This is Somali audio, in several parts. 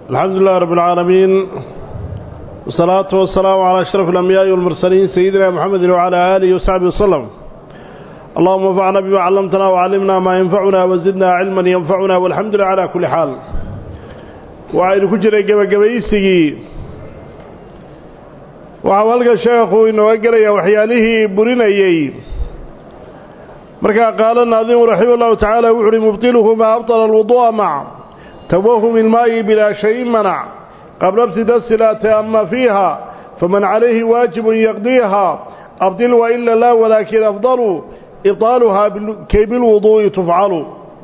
الحمد لله رب العالمين والصلاة والسلام على أشرف الأنبياء والمرسلين سيدنا محمد وعلى آله وصحبه وسلم اللهم انفعنا بما علمتنا وعلمنا ما ينفعنا وزدنا علما ينفعنا والحمد لله على كل حال وعين كجري قبقبيسي وعوالك الشيخ إنه أقري وحيانه برنيي مركا قال الناظم رحمه الله تعالى وحري مبطله ما أبطل الوضوء مع توهم الماء بلا شيء منع قبل ابتداء الصلاة أما فيها فمن عليه واجب يقضيها أبطل وإلا لا ولكن أفضل إبطالها كي بالوضوء تفعل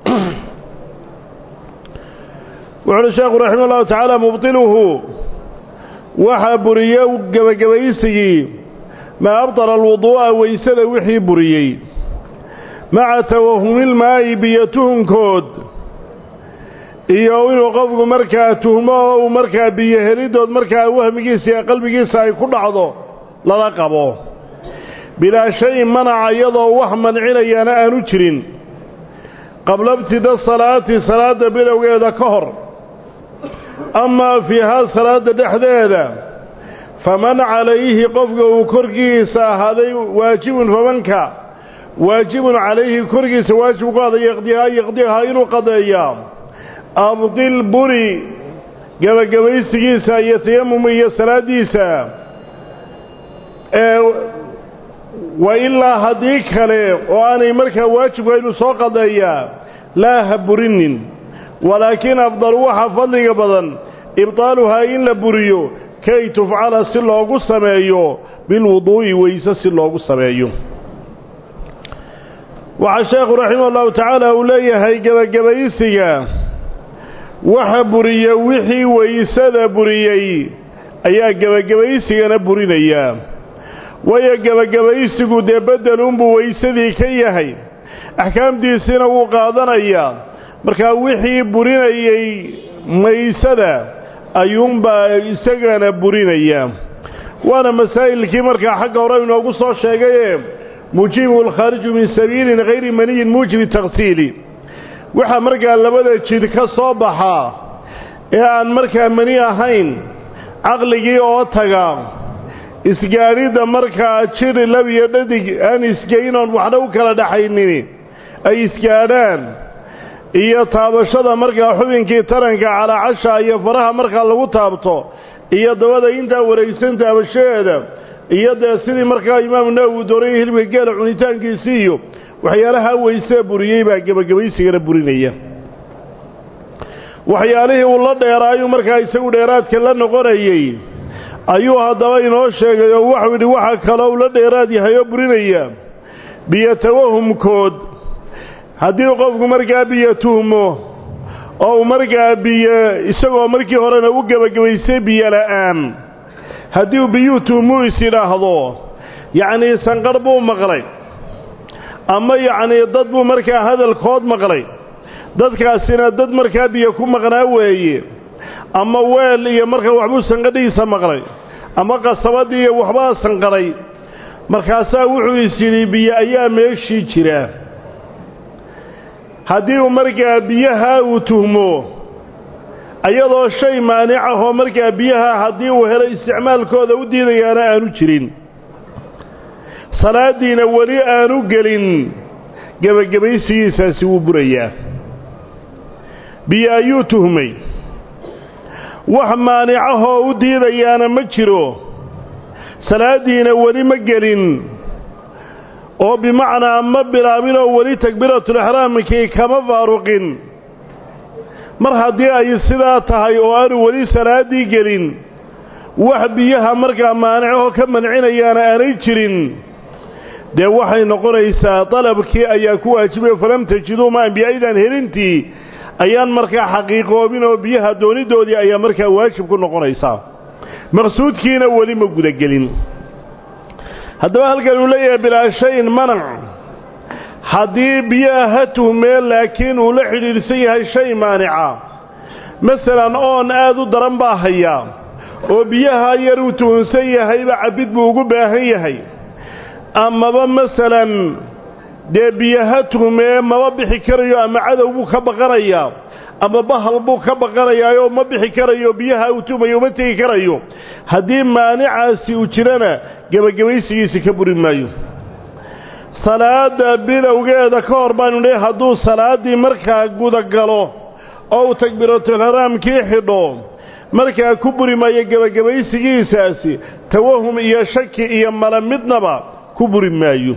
وعلى الشيخ رحمه الله تعالى مبطله وحا بريو قبقبيسي ما أبطل الوضوء ويسد وحي بريي مع توهم الماء بيتهم كود iyo inuu qofku markaa tuhmo oo uu markaa biyo helidood markaa wahmigiisa iyo qalbigiisa ay ku dhacdo lala qabo bilaa shay manaca iyadoo wax mancinayaana aanu jirin qabla ibtida salaati salaadda bilowgeeda ka hor amaa fiihaa salaadda dhexdeeda faman calayhi qofka uu korkiisa ahaaday waajibun famanka waajibun calayhi korkiisa waajib ku aday yaqdihaa yaqdihaa inuu qadeeyaa abdil buri gabagabaysigiisa iyo tayamum iyo salaadiisa ee wa ilaa haddii kale oo aanay markaa waajibka inuu soo qadeeyaa laa ha burinin walaakiin afdal waxa fadliga badan ibtaaluhaa in la buriyo kay tufcala si loogu sameeyo bilwuduu'i weyse si loogu sameeyo waxaa sheekhu raximah ullahu tacaala uu leeyahay gebagabaysiga waxa buriya wixii waysada buriyey ayaa gebagabaysigana burinayaa waayo gebagabaysigu dee beddelunbuu waysadii ka yahay axkaamtiisina wuu qaadanayaa markaa wixii burinayey maysada ayuunbaa isagana burinaya waana masaa'ilkii markaa xagga hore inoogu soo sheegaye mujibu alkhaariju min sabiilin hayri maniyin muujibi takhsiili waxaa markaa labada jid ka soo baxaa ee aan markaa mani ahayn caqligii oo taga isgaadhidda markaa jir lab iyo dhadig aan isgeynoon waxna u kala dhaxaynin ay isgaadhaan iyo taabashada markaa xubinkii taranka calaacasha iyo faraha markaa lagu taabto iyo dabada intaa wareegsan taabashadeeda iyo dee sidii markaa imaamu nawowi dooraya hilibka geela cunitaankiisii iyo waxyaalaha weysee buriyey baa gebagabaysigana burinaya waxyaalihii uu la dheeraayuu markaa isagu dheeraadka la noqonayey ayuu haddaba inoo sheegay oo waxuu yidhi waxa kaloo uu la dheeraad yahay oo burinaya biyo tawahumkood haddii qofku markaa biyo tuhmo oo uu markaa biyo isagoo markii horena u gebagabaystay biyo la'aan haddii uu biyuu tuhmuu is yidhaahdo yacnii sanqar buu maqlay ama yacnii dad buu markaa hadalkood maqlay dadkaasina dad markaa biyo ku maqnaa weeye ama weel iyo markaa waxbuu sanqadhiisa maqlay ama qasabadii iyo waxbaa sanqadhay markaasaa wuxuu is yidhi biyo ayaa meeshii jira haddii uu markaa biyaha uu tuhmo iyadoo shay maanic ahoo markaa biyaha haddii uu helo isticmaalkooda u diidayaana aanu jirin salaaddiina weli aanu gelin gebagabaysigiisaasi wuu burayaa biyo ayuu tuhmay wax maanicahoo u diidayaana ma jiro salaaddiina weli ma gelin oo bimacnaa ma bilaabinoo weli takbiiratulixraamkii kama faaruqin mar haddii ay sidaa tahay oo aanu weli salaaddii gelin wax biyaha markaa maanicahoo ka mancinayaana aanay jirin dee waxay noqonaysaa dalabkii ayaa ku waajibaya falam tajiduu maan biyaydaan helintii ayaan markaa xaqiiqoobin oo biyaha doonidoodii ayaa markaa waajib ku noqonaysaa maqsuudkiina weli ma gudagelin haddaba halkan uu leeyahay bilaa shayin manac haddii biyaha ha tuhmee laakiin uu la xidhiidhsan yahay shay maanica masalan oon aad u daran baa hayaa oo biyaha yar uu tuhunsan yahayba cabbid buu ugu baahan yahay amaba masalan dee biyaha tuhmee maba bixi karayo ama cadow buu ka baqanayaa ama bahal buu ka baqanayaayoo ma bixi karayo biyaha uu tumayo uma tegi karayo haddii maanicaasi uu jirana gebagabaysigiisi ka buri maayo salaada bilowgeeda ka hor baanu nihi hadduu salaaddii markaa gudagalo oo uu takbiiratulxaraamkii xidho markaa ku buri maayo gebagabaysigiisaasi tawahum iyo shaki iyo mala midnaba ku buri maayo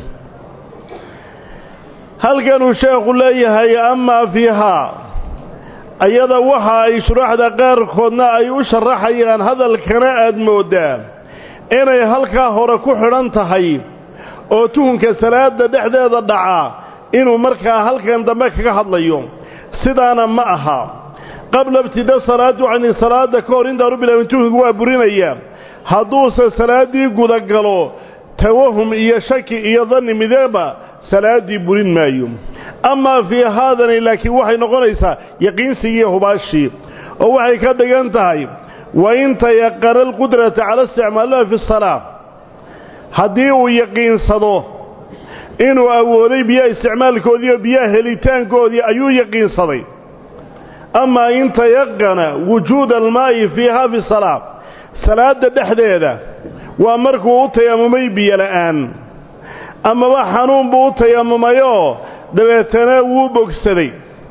halkanuu sheekhu leeyahay amaa fiihaa ayada waxa ay shuraaxda qaarkoodna ay u sharaxayaan hadalkana aad mooddaa inay halkaa hore ku xidhan tahay oo tuhunka salaada dhexdeeda dhaca inuu markaa halkan dambe kaga hadlayo sidaana ma aha qabla ibtida salaatu cani salaada ka hor intaanu bilaabin tuhunku waa burinaya hadduuse salaaddii gudagalo tawahum iyo shaki iyo danni mideba salaaddii burin maayo amaa fii haadani laakiin waxay noqonaysaa yaqiinsigii iyo hubaashii oo waxay ka dhigan tahay wa in tayaqana alqudrata cala isticmaaliha fi salaa haddii uu yaqiinsado inuu awooday biyaha isticmaalkoodii oo biyaha helitaankoodii ayuu yaqiinsaday amaa in tayaqana wujuuda almaa'i fiiha fi salaa salaadda dhexdeeda waa markuu u tayamumay biyo la'aan amaba xanuun buu u tayamumayoo dabeetana wuu bogsaday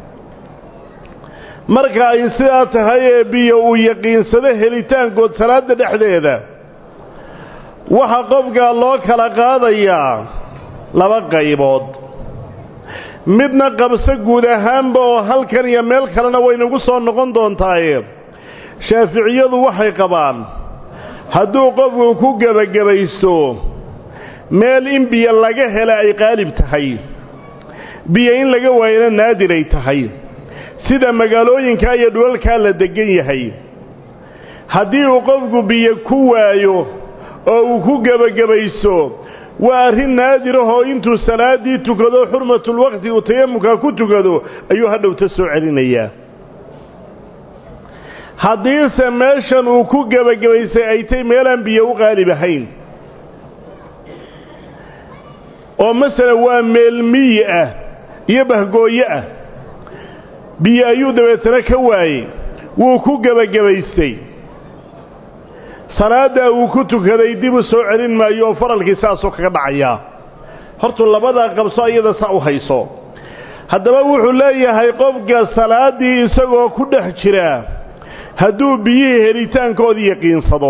marka ay sidaa tahay ee biyo uu yaqiinsado helitaankood salaadda dhexdeeda waxaa qofkaa loo kala qaadayaa laba qaybood midna qabso guud ahaanba oo halkan iyo meel kalena waynagu soo noqon doontaaye shaaficiyadu waxay qabaan hadduu qofku ku gebagabaysto meel in biyo laga hela ay qaalib tahay biyo in laga waayana naadir ay tahay sida magaalooyinkaa iyo dhulalkaa la deggan yahay haddii uu qofku biyo ku waayo oo uu ku gebagabayso waa arrin naadirahoo intuu salaaddii tukado xurmatulwaqti uu tayamumkaa ku tukado ayuu hadhowta soo celinayaa haddiise meeshan uu ku gebagabaysay ay tay meelaan biyo u qaalib ahayn oo masalan waa meel miyi ah iyo bahgooye ah biyo ayuu dabeetana ka waayey wuu ku gebagabaystay salaaddaa uu ku tukaday dib u soo celin maayo oo faralkii saasoo kaga dhacayaa hortuu labadaa qabso iyada sa u hayso haddaba wuxuu leeyahay qofka salaaddii isagoo ku dhex jira hadduu biyihii helitaankoodii yaqiinsado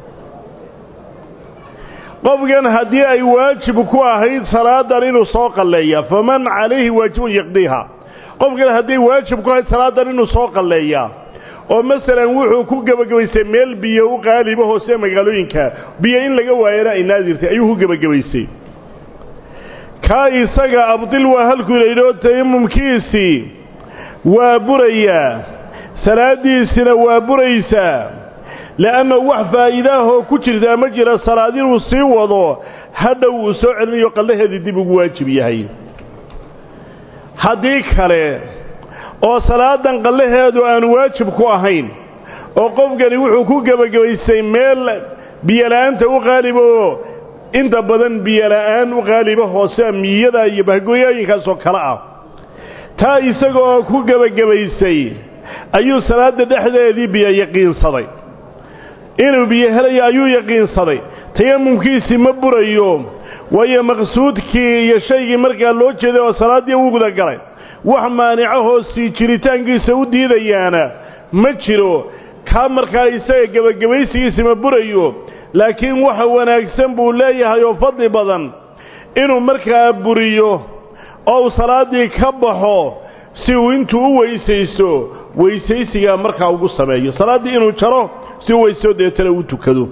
qofkan haddii ay waajib ku ahayd salaadan inuu soo qalleeya faman calayhi waajibun yaqdiiha qofkan hadday waajib ku ahayd salaadan inuu soo qalleeyaa oo masalan wuxuu ku gebagabaysay meel biyo u qaaliba hoose magaalooyinka biyo in laga waayana ay naadirtay ayuu ku gebagabaysay kaa isaga abdil waa halkuu laydhoo tayamumkiisii waa burayaa salaaddiisina waa buraysaa le'anna wax faa'iidaahoo ku jirtaa ma jira salaad inuu sii wado hadhow uu soo celinayo qallaheedii dib ugu waajib yahay haddii kale oo salaadan qallaheedu aanu waajib ku ahayn oo qofkani wuxuu ku gebagabaystay meel biyola'aanta u qaaliba oo inta badan biyola'aan u qaaliba hoose miyada iyo bahgooyooyinkaasoo kale ah taa isagaoo ku gebagabaystay ayuu salaadda dhexdeedii biyo yaqiinsaday inuu biyo helayo ayuu yaqiinsaday tayamumkiisii ma burayo waayo maqsuudkii iyo shaygii markaa loo jeeday oo salaaddii u gudagalay wax maanicahoo sii jiritaankiisa u diidayaana ma jiro kaa markaa isaga gebagabaysigiisi ma burayo laakiin waxa wanaagsan buu leeyahay oo fadli badan inuu markaa buriyo oo uu salaaddii ka baxo si uu intuu u weysaysto weysaysigaa markaa ugu sameeyo salaaddii inuu jaro si u weysto deetana u tukado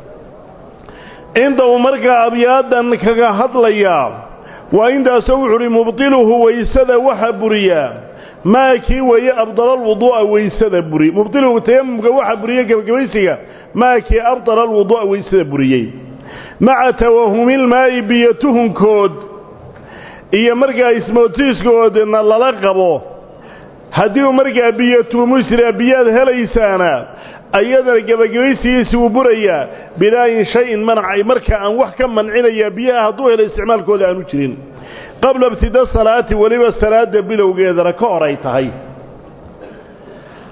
inta uu markaa abyaadan kaga hadlayaa waa intaasoo wuxu uhi mubdiluhu waysada waxa buriyaa maa kii weeye abdalalwuduu'a waysada buri mubdiluhu tayamumka waxa buriye gebagabaysiga maa kii abdala alwuduu'a waysada buriyey maca tawahumilmaa'i biyo tuhunkood iyo markaa ismootiiskoodna lala qabo haddii uu markaa biyo tuumusira biyaad helaysaana ayadana gebagabaysigiisi wuu burayaa bilaayin shay-in manacay marka aan wax ka mancinaya biyaha hadduu helo isticmaalkooda aanu jirin qabla ibtida salaati weliba salaada bilowgeedana ka hor ay tahay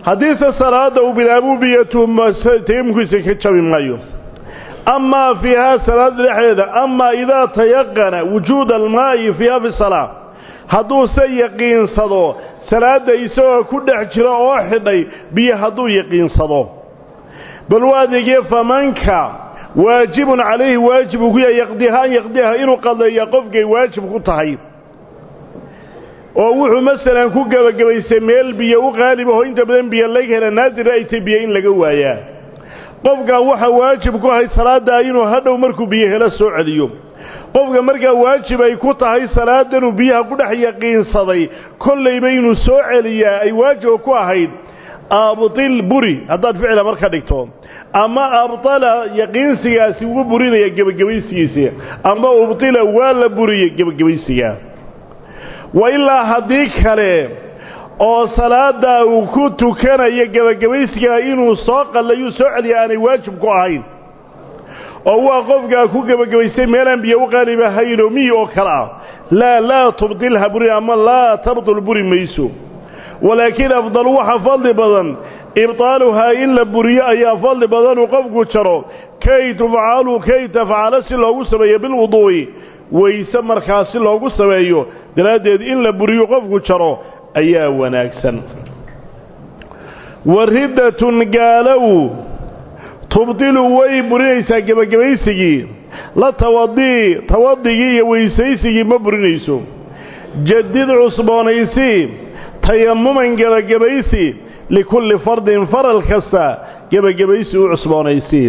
haddiise salaadda uu bilaabuu biyo tayamumkiisa ka jabi maayo amaa fiihaa salaada dhexdeeda amaa idaa tayaqana wujuuda almaa'i fiiha fi salaa hadduuse yaqiinsado salaadda isagoo ku dhex jira oo xidhay biyo hadduu yaqiinsado bal u adeegye famanka waajibun calayhi waajib uu ku yahay yaqdiha an yaqdiha inuu qadeeya qofkay waajib ku tahay oo wuxuu masalan ku gebagabaystay meel biyo u qaalib aho inta badan biyo laga hela naadir ay tay biyo in laga waayaa qofkan waxaa waajib ku ahayd salaaddaa inuu hadhow markuu biyo helo soo celiyo qofka markaa waajib ay ku tahay salaadanuu biyaha ku dhex yaqiinsaday kollayba inuu soo celiyaa ay waajiba ku ahayd abtil buri haddaad ficila marka dhigto ama abtala yaqiinsigaasi ugu burinaya gebagabaysigiisa ama ubtila waa la buriyey gebagabaysiga wa ilaa haddii kale oo salaaddaa uu ku tukanayo gebagabaysigaa inuu soo qallayuu soo celiya aanay waajib ku ahayn oo waa qofkaa ku gebagabaystay meelaan biyo u qaaliba hayno miyi oo kale ah laa laa tubdilha buri ama laa tabdul buri mayso walaakiin afdal waxa fadli badan ibtaaluhaa in la buriyo ayaa fadli badanuu qofku jaro kay tufcalu kay tafcalo si loogu sameeyo bilwuduu'i weyse markaa si loogu sameeyo daraaddeed in la buriyo qofku jaro ayaa wanaagsan wa riddatun gaalow tubdilu way burinaysaa gebagabaysigii la tawadii tawadigii iyo weysaysigii ma burinayso jadid cusboonaysi tayamuman gebagabaysi likulli fardin faral kasta gebagabaysi u cusboonaysi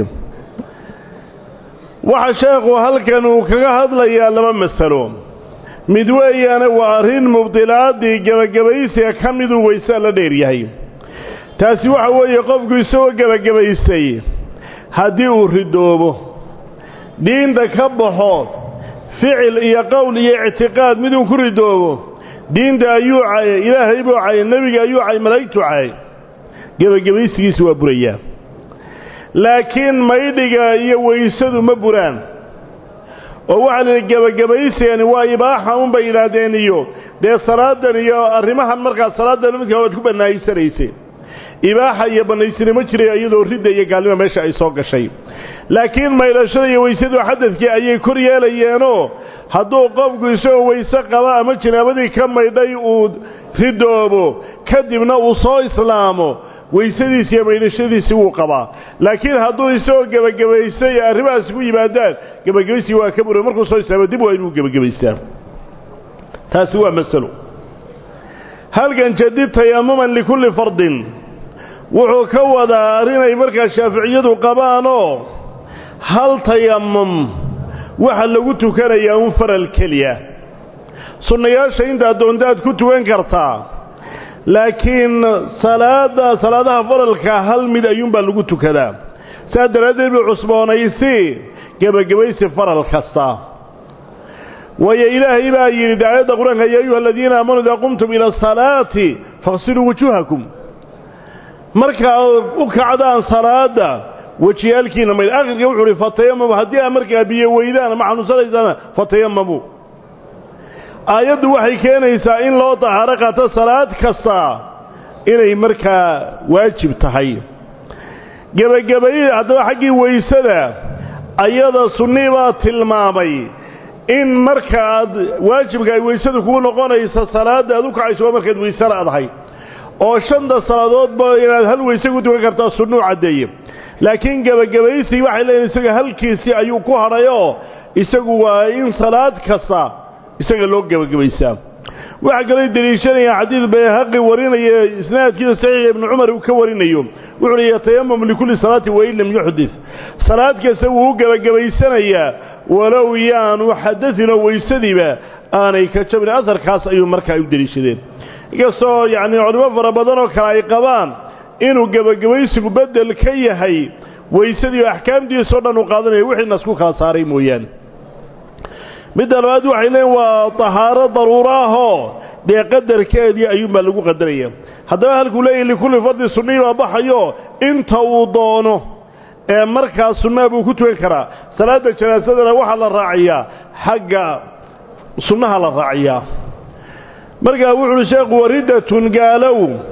waxa sheekhu halkan uu kaga hadlayaa laba masalo mid weeyaane waa arrin mubdilaadii gebagabaysiga ka miduu weysaa la dheeryahay taasi waxa weeye qofku isagoo gebagabaystay haddii uu ridoobo diinta ka baxo ficil iyo qowl iyo ictiqaad miduu ku ridoobo diinta ayuu cayay ilaahay buu cayay nebiga ayuu cayay malaa'igtuu cayay gebagabaysigiisa waa burayaa laakiin maydhiga iyo weysadu ma buraan oo waxaa la yidhi gebagabaysigani waa ibaaxa unbay yidhaahdeen iyo dee salaadan iyo arrimahan markaa salaaddan midkaa waad ku bannaysanaysay ibaaxa iyo bannaysinimo jiray iyadoo ridda iyo gaalnima meesha ay soo gashay laakiin maydhashada iyo weysadu xadadkii ayay kor yeelayeenoo hadduu qofku isagoo weyse qaba ama jinaabadii ka maydhay uu ridoobo kadibna uu soo islaamo weysadiisi iyo maydhashadiisii wuu qabaa laakiin hadduu isagoo gebagabaystay arrimahaasi ku yimaadaan gebagabaystii waa ka bura markuu soo islaamo dib waa inuu gebagabaystaa taasi waa masalo halkan jadid tayamuman likulli fardin wuxuu ka wadaa arrinay markaa shaaficiyadu qabaanoo hal tayamum waxa lagu tukanayaa un faral keliya sunnayaasha intaad doontaad ku tukan kartaa laakiin salaada salaadaha faralka hal mid ayuunbaa lagu tukadaa saas daraaddeed buu cusboonaysi gebagabaysi faral kasta waayo ilaahay baa yidhi daayadda qur-aanka yaa ayuha aladiina aamanuu idaa qumtum ila asalaati faqsiluu wujuuhakum markaa u kacdaan salaada wejiyaalkiina mayd akhirka wuxuu uhi fatayamamu haddii aa markaa biyo weydaan ama xanuunsanaysaan fatayamamu aayaddu waxay keenaysaa in loo tahaaro qaato salaad kasta inay markaa waajib tahay gebagabayda haddaba xaggii weysada ayada sunnii baa tilmaamay in marka aad waajibka ay weysadu kugu noqonaysa salaadda aad u kacayso waa markaad weyse la'dahay oo shanta salaadoodba inaad hal weyse ku tukan kartaa sunnuu caddeeye laakiin gebagabaysii waxay leeyihin isaga halkiisii ayuu ku hadhayoo isagu waa in salaad kasta isaga loo gebagabaysaa waxaa kaloo deliishanayaan xadiid bayhaqi warinaya isnaadkiisa saxiixa ibnu cumar uu ka warinayo wuxuu hi yatayamam likulli salaatin wain lam yuxdid salaad kasta wuu u gebagabaysanayaa walow yaanu xadainoo weysadiiba aanay ka jabin asarkaas ayuu markaa u deliishadeen inkastoo yacnii culimo fara badan oo kale ay qabaan inuu gebagabaysigu beddel ka yahay weysadii oo axkaamtiisao dhan uu qaadanayo wixii nasku kala saaray mooyaane midda labaad waxay leeyiin waa tahaaro daruuro ahoo dee qadarkeedii ayuunbaa lagu qadaraya haddaba halkuu leeyahy likulli fardin sunnii baa baxayo inta uu doono ee markaa sunnaha buu ku tukan karaa salaadda janaasadana waxaa la raaciyaa xagga sunnaha la raaciyaa markaa wuxu uhi sheekhu wariddatun gaalow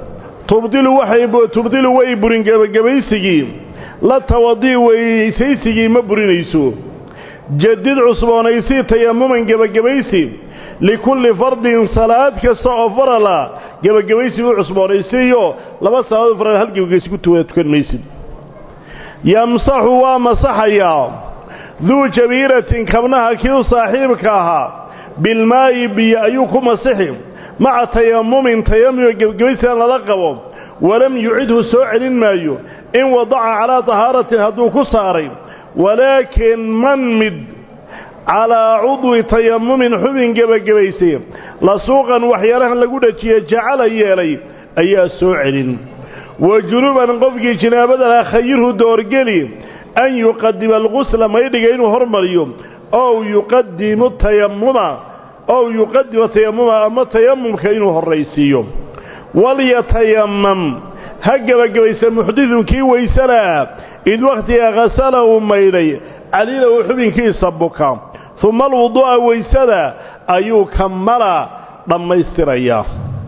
tubdilu waxay tubdilu way burin gebagabaysigii la tawadii weysaysigii ma burinayso jadid cusboonaysii tayamuman gebagabaysi likulli fardin salaad kasta oo farala gebagabaysi u cusboonaysiiyo laba salaadood faral hal gebagabaysi ku tukan maysid yamsaxu waa masaxayaa duu jabiiratin kabnaha kii u saaxiibka ahaa bilmaayi biyo ayuu ku masixi maca tayamumin tayamum gebagabaysigan lala qabo walam yucidhu soo celin maayo in wadaca calaa tahaaratin hadduu ku saaray walaakin man mid calaa cudwi tayamumin xubin gebagabaysay lasuuqan waxyaalahan lagu dhajiye jacala yeelay ayaa soo celin wa junuban qofkii jinaabada laha khayirhu doorgeli an yuqadima algusla maydhiga inuu hormariyo ow yuqadimu tayamuma ow yuqadima tayamuma ama tayamumka inuu horraysiiyo walyatayamam ha gebagabaysa muxdidun kii weysalaa id wakhtiga khasala uu maydhay caliilahu xubinkiisa buka uma alwuduu'a weysada ayuu kamala dhammaystirayaa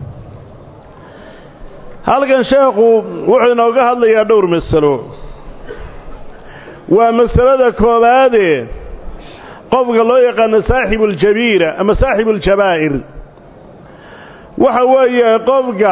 halkan sheekhu wuxuu inooga hadlayaa dhowr masalo waa masalada koowaade qofka loo yaqaano saaxibu aljabiira ama saaxibu aljabaa'ir waxa weeye qofka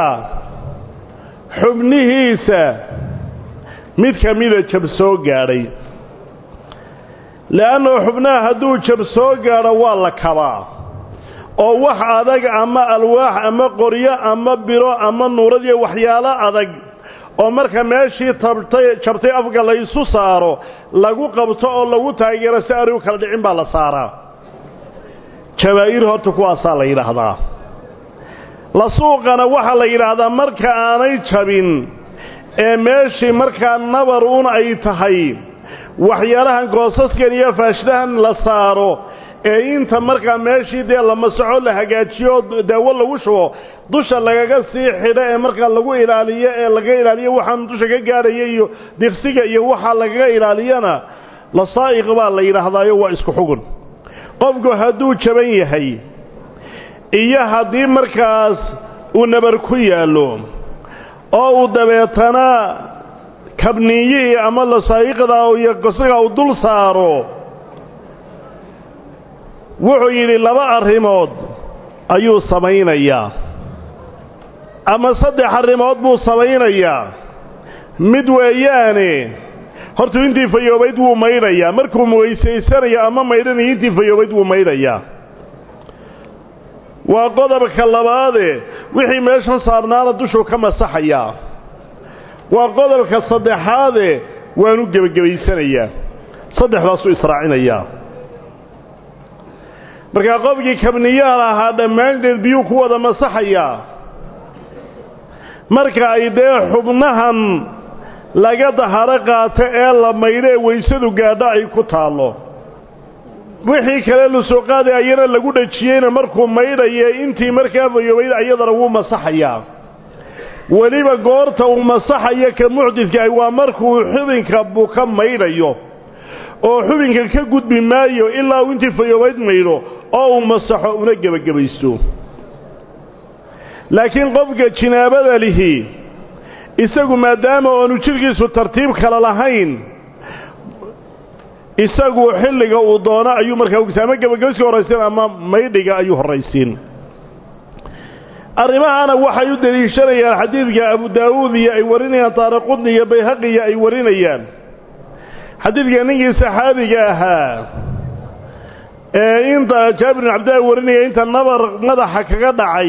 xubnihiisa mid ka mida jab soo gaadhay le'annao xubnaha hadduu jab soo gaadho waa la kabaa oo wax adag ama alwaax ama qoryo ama biro ama nuuradiyo waxyaalo adag oo marka meeshii tabtay jabtay afka la isu saaro lagu qabto oo lagu taageero si ari u kala dhicin baa la saaraa jabaa'ir horta kuwaasaa la yidhaahdaa la suuqana waxaa la yidhaahdaa marka aanay jabin ee meeshii markaa nabar un ay tahay waxyaalahan goosaskan iyo faashdahan la saaro ee inta markaa meeshii dee la masaxo la hagaajiyo daawo lagu shubo dusha lagaga sii xidho ee markaa lagu ilaaliyo ee laga ilaaliyo waxaan dusha ka gaadhaya iyo diqsiga iyo waxaa lagaga ilaaliyana lasaa'iq baa la yidhaahdaayo waa isku xugun qofku hadduu jaban yahay iyo haddii markaas uu nabar ku yaallo oo uu dabeetana kabniyihii ama lasaa'iqda iyo gosaga uu dul saaro wuxuu yidhi laba arrimood ayuu samaynayaa ama saddex arrimood buu samaynayaa mid weeyaane hortuu intii fayoobayd wuu maydhayaa markuu weysaysanayo ama maydhanayo intii fayoobayd wuu maydhayaa waa qodobka labaade wixii meesha saarnaana dushuu ka masaxayaa waa qodobka saddexaade waanu gebagabaysanayaa saddexdaasuu israacinayaa markaa qofkii kabniyaal ahaa dhammaanteed biyuu ku wada masaxayaa marka ay dee xubnahan laga daharo qaato ee la maydho ee weysadu gaadho ay ku taallo wixii kale lusuqaade ayana lagu dhajiyeyna markuu maydhaye intii markaa fayoobayd ayadana wuu masaxayaa weliba goorta uu masaxayo ka muxdidkaah waa markuu xubinka buka maydhayo oo xubinka ka gudbi maayo ilaa uu intii fayoobayd maydho oo uu masaxo una gebagabaysto laakiin qofka jinaabada lihi isagu maadaama oonu jidhkiisu tartiib kale lahayn isagu xilliga uu doono ayuu markaa ogsa ama gebagabayska horraysiin ama maydhiga ayuu horraysiin arrimahana waxay u deliishanayaan xadiidka abu daawuud iyo ay warinayaan taariqudni iyo bayhaqiya ay warinayaan xadiidka ninkii saxaabiga ahaa ee inta jaabir bin cabdillahi warinaya inta nabar madaxa kaga dhacay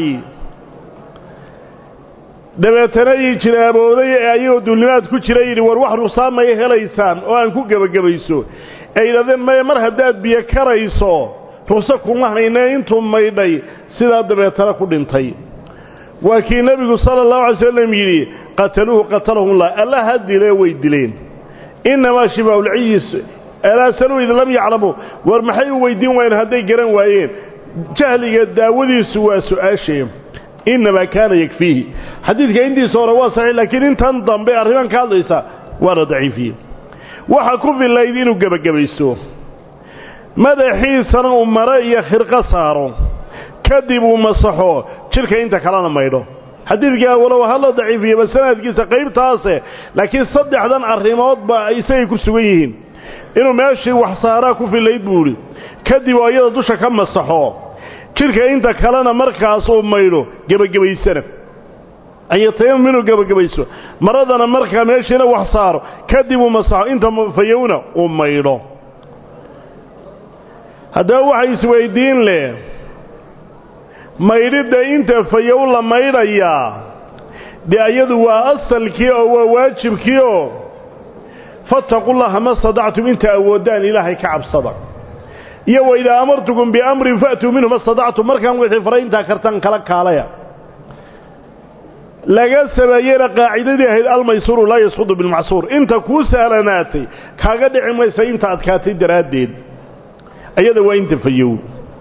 dabeetana ii jinaabooday ee ayagoo duulnimaad ku jira yidhi war wax rusaamaya helaysaan oo aan ku gebagabayso ee yidhahdeen maya mar haddaad biyo karayso rugso kuma hayne intuu maydhay sidaa dabeetana ku dhintay waa kii nebigu sala allahu alay slam yidhi qataluuhu qatalahumullah alla ha dilee way dileen innamaa shibaahulciyis alaasanuu id lam yaclamuu war maxay u weydiin waayeen hadday garan waayeen jahliga daawadiisu waa su-aashee innamaa kaana yakfiihi xadiidka intiisa hore waa saxiix laakiin intan dambe arrimaan ka hadlaysa waana daciifiye waxa ku fillayd inuu gebagabaysto madaxiisana uu mare iyo khirqo saaro kadib uu masaxo jidhka inta kalena maydho xadiidkaa walow ha la daciifiyaba sanadkiisa qaybtaase laakiin saddexdan arrimoodba isagay ku sugan yihiin inuu meeshii wax saaraa ku filayd buu idhi kadib oo iyada dusha ka masaxo jidhka inta kalena markaas uu maydho gebagabaysana anyatayamum inuu gebagabayso maradana markaa meeshiina wax saaro kadib uu masaxo inta fayowna uu maydho haddaba waxay isweyddiin leh maydhidda inta fayow la maydhayaa dee iyadu waa asalkii oo waa waajibkii oo fattaqullaha ma stadactum inta awooddaan ilaahay ka cabsada iyo waidaa amartukum biamrin fa'tuu minhu ma stadactum markaan wixii faray intaa kartaan kala kaalaya laga sameeyeyna qaacidadii ahayd almaysuuru laa yasqudu bilmacsuur inta kuu sahlanaatay kaaga dhici maysa inta adkaatay daraaddeed ayada waa inta fayow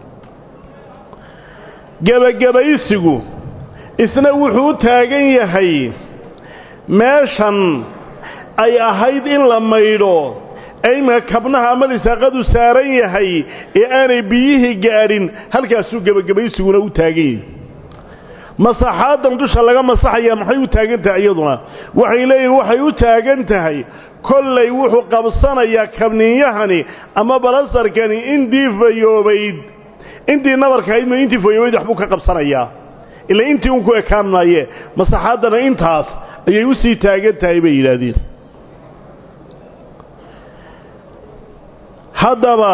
gebagabaysigu isna wuxuu u taagan yahay meeshan ay ahayd in la maydho ee iminka kabnaha ama lisaaqadu saaran yahay ee aanay biyihii gaadhin halkaasuu gebagabaysiguna u taagan yahay masaxaadan dusha laga masaxaya maxay u taagan tahay iyaduna waxay leeyihin waxay u taagan tahay kollay wuxuu qabsanayaa kabniinyahani ama balasarkani intii fayoobayd intii nabarkahayd ma intii fayoobayd waxbuu ka qabsanayaa ila intii un ku ekaan maaye masaxaaddana intaas ayay u sii taagan tahay bay yidhaahdeen haddaba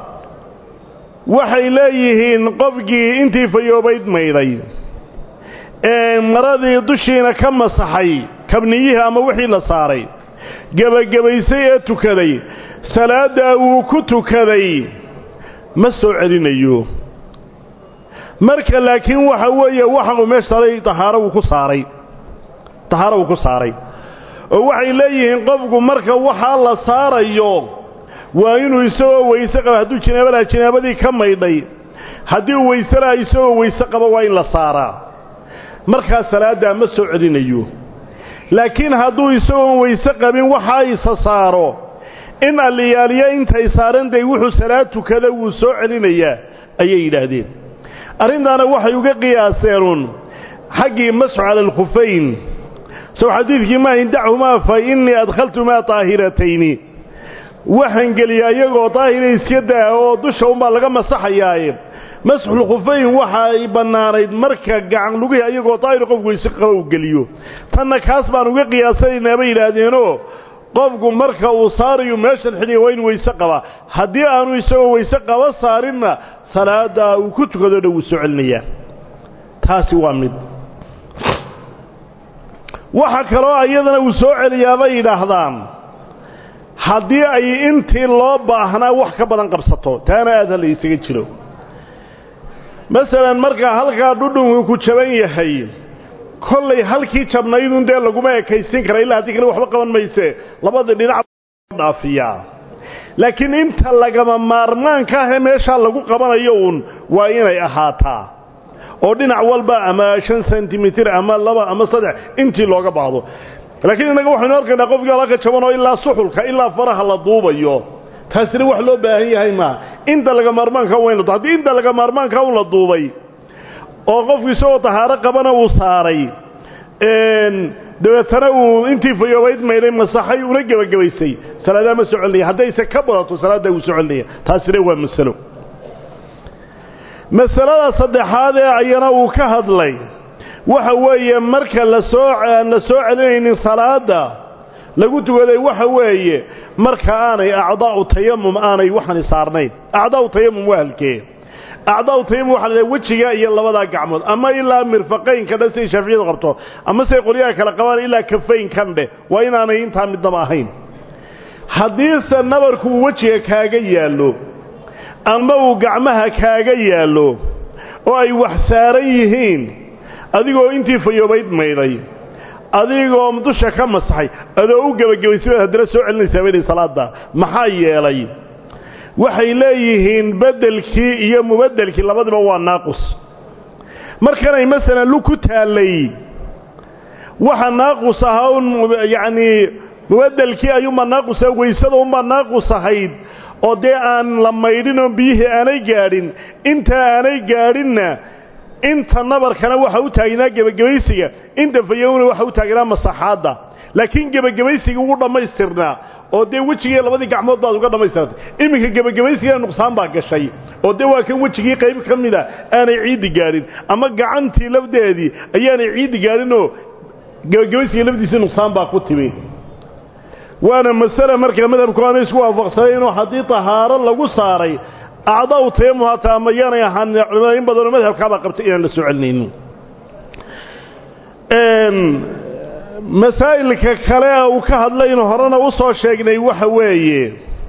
waxay leeyihiin qofkii intii fayoobayd maydhay ee maradii dushiina ka masaxay kabniyihii ama wixii la saaray gebagabaysay ee tukaday salaaddaa wuu ku tukaday ma soo celinayo marka laakiin waxa weeye waxa uu meesha saaray tahaaro wuu ku saaray tahaaro wuu ku saaray oo waxay leeyihiin qofku marka waxaa la saarayo waa inuu isagoo weyse qaba hadduu jinaabo laha jinaabadii ka maydhay haddii uu weyse laha isagoo weyse qaba waa in la saaraa markaa salaaddaa ma soo celinayo laakiin hadduu isagoon weyse qabin waxaa isa saaro in alliyaaliya intay saarantahay wuxuu salaad tukada wuu soo celinayaa ayay yidhaahdeen arrintaana waxay uga qiyaaseenuun xaggii masxu cala alkhufayn sow xadiidkii maahin dachumaa fa innii adkhaltumaa daahiratayni waxaan geliya iyagoo daahira iska daa oo dusha unbaa laga masaxayaaye masxulkhufayn waxa ay bannaanayd marka gacan lugihii ayagoo daahir qofku weyse qaba uu geliyo tanna kaas baan uga qiyaasanaynaa bay yidhaahdeenoo qofku marka uu saarayo meeshan xidhiya waa inu weyse qabaa haddii aanu isagoo weyse qaba saarinna salaaddaa uu ku tukado dha wuu soo celinayaa taasi waa mid waxa kaloo iyadana uu soo celiyaa bay yidhaahdaan haddii ay intii loo baahnaa wax ka badan qabsato taana aad ha la isaga jiro masalan markaa halkaa dhudhunku ku jaban yahay kollay halkii jabnaydun dee laguma ekaysin kara illaa haddii kale waxba qaban mayse labada dhinac dhaafiyaa laakiin inta lagama maarmaanka ahee meeshaa lagu qabanayo uun waa inay ahaataa oo dhinac walba ama shan sentimitir ama laba ama saddex intii looga baahdo laakiin innaga waxaynu arkaynaa qofkii alaka jabanoo ilaa suxulka ilaa faraha la duubayo taasina wax loo baahan yahay maaha inta laga maarmaanka waa in la haddii inta laga maarmaanka un la duubay oo qofku isagoo tahaaro qabana uu saaray dabeetana uu intii fayoobayd maydhay masaxay una gebagabaysay salaadaa ma soo celinaya haddayse ka badato salaaddaa wuu soo celinaya taasina waa masalo masalada saddexaad ee ayana uu ka hadlay waxa weeye marka lasoo aan la soo celinaynin salaada lagu tukaday waxa weeye marka aanay acdaa'u tayamum aanay waxani saarnayn acdaa'u tayamum waa halkee acdaa'u tayamum waxa la wejiga iyo labadaa gacmood ama ilaa mirfaqaynka dhan siday shaaficiyadu qabto ama siday qolyaha kale qabaan ilaa kafaynkan dheh waa inaanay intaa midnaba ahayn haddiise nabarku uu wejiga kaaga yaallo ama uu gacmaha kaaga yaallo oo ay wax saaran yihiin adigoo intii fayoobayd maydhay adigoo dusha ka masaxay adoo u gebagabaysay haddana soo celinaysaa baydhay salaadda maxaa yeelay waxay leeyihiin beddelkii iyo mubeddelkii labadiba waa naaqus markanay masalan lug ku taallay waxa naaqus ahaa un yacnii mubeddelkii ayuunbaa naaqusa weysada unbaa naaqus ahayd oo dee aan la maydhin oo biyihii aanay gaadhin intaa aanay gaadhinna inta nabarkana waxa u taagnaa gebagabaysiga inta fayowna waxa u taagnaa masaxaadda laakiin gebagabaysiga wuu dhammaystirnaa oo dee wejigii labadii gacmood baad uga dhammaystirtay iminka gebagabaysigana nuqsaan baa gashay oo dee waa kan wejigii qayb ka mida aanay ciiddi gaadhin ama gacantii lafdeedii ayaanay ciiddi gaadhinoo gebagabaysiga lafdiisii nuqsaan baa ku timi waana masale markaa madhabku aanay isku waafaqsanayn inuu haddii tahaaro lagu saaray acdaa-u tayamu hataa ama yaanay ahaan culimada in badanoo madhabkaabaa qabtay inaan la soo celinaynin masaa'ilka kale uu ka hadlaynu horena u soo sheegnay waxa weeye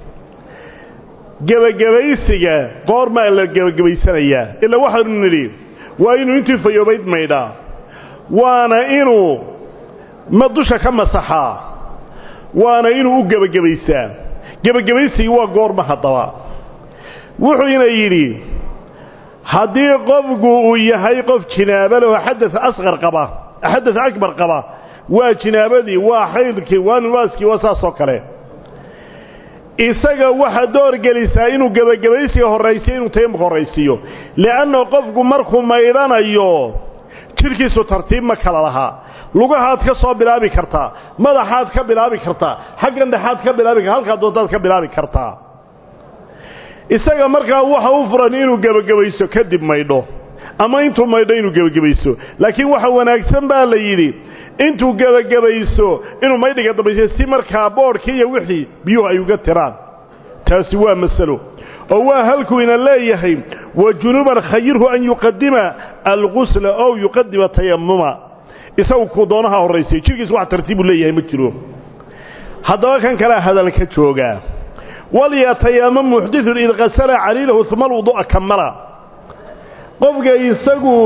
gebagabaysiga goormaa la gebagabaysanayaa ilaa waxaanu nidhi waa inuu intii fayoobayd maydhaa waana inuu ma dusha ka masaxaa waana inuu u gebagabaysaa gebagabaysigii waa goorma haddaba wuxuuna yidhi haddii qofku uu yahay qof jinaaba leho xadas asqar qaba xadas akbar qaba waa jinaabadii waa xaydkii waa nubaaskii waa saasoo kale isaga waxaa door gelisaa inuu gebagabaysiga horraysiyo inuu tayamumka horraysiiyo li'anna qofku markuu maydhanayo jidhkiisu tartiib ma kala lahaa lugahaad ka soo bilaabi kartaa madaxaad ka bilaabi kartaa xaggan dhexaad ka bilaabi karta halkaa doontaad ka bilaabi kartaa isaga markaa waxa u furan inuu gebagabayso kadib maydho ama intuu maydho inuu gebagabayso laakiin waxa wanaagsan baa la yidhi intuu gebagabayso inuu maydhiga dambayso si markaa boodhkii iyo wixii biyuhu ay uga tiraan taasi waa masalo oo waa halkuu ina leeyahay wa junuban khayirhu an yuqadima algusla ow yuqadima tayamuma isagu kuu doonaha horraysay jidhkiis wax tartiibu leeyahay ma jiro haddaba kan kalea hadalka joogaa walyatayama muxditun id qasala caliilahu uma alwudu'a kamala qofka isagu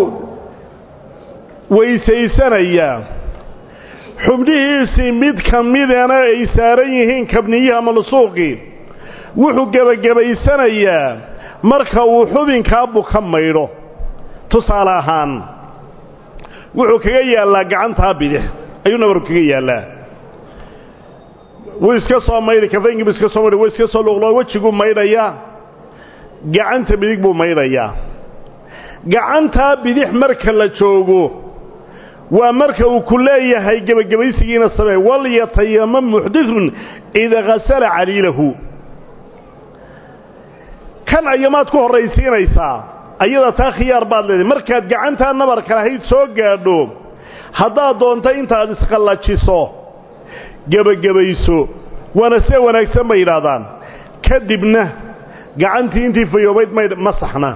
weysaysanaya xubnihiisii mid ka midana ay saaran yihiin kabniyiha malsuuqi wuxuu gebagabaysanayaa marka uu xubinkaa buka maydho tusaale ahaan wuxuu kaga yaallaa gacantaa bidix ayuu nabaru kaga yaallaa wuu iska soo maydhay kafaynkiibu iska soo maydhay wuu iska soo luqloo wejiguu maydhayaa gacanta bidig buu maydhayaa gacantaa bidix marka la joogo waa marka uu ku leeyahay gebagabaysigiina samee walyatayama muxditun ida hasala caliilahu kan ayamaad ku horraysiinaysaa ayada taa khiyaar baad leedahay markaad gacantaa nabarka lahayd soo gaadho haddaad doonto intaad isqallajiso gebagabayso waana see wanaagsan bay yidhaahdaan kadibna gacantii intii fayoobayd maydh ma saxna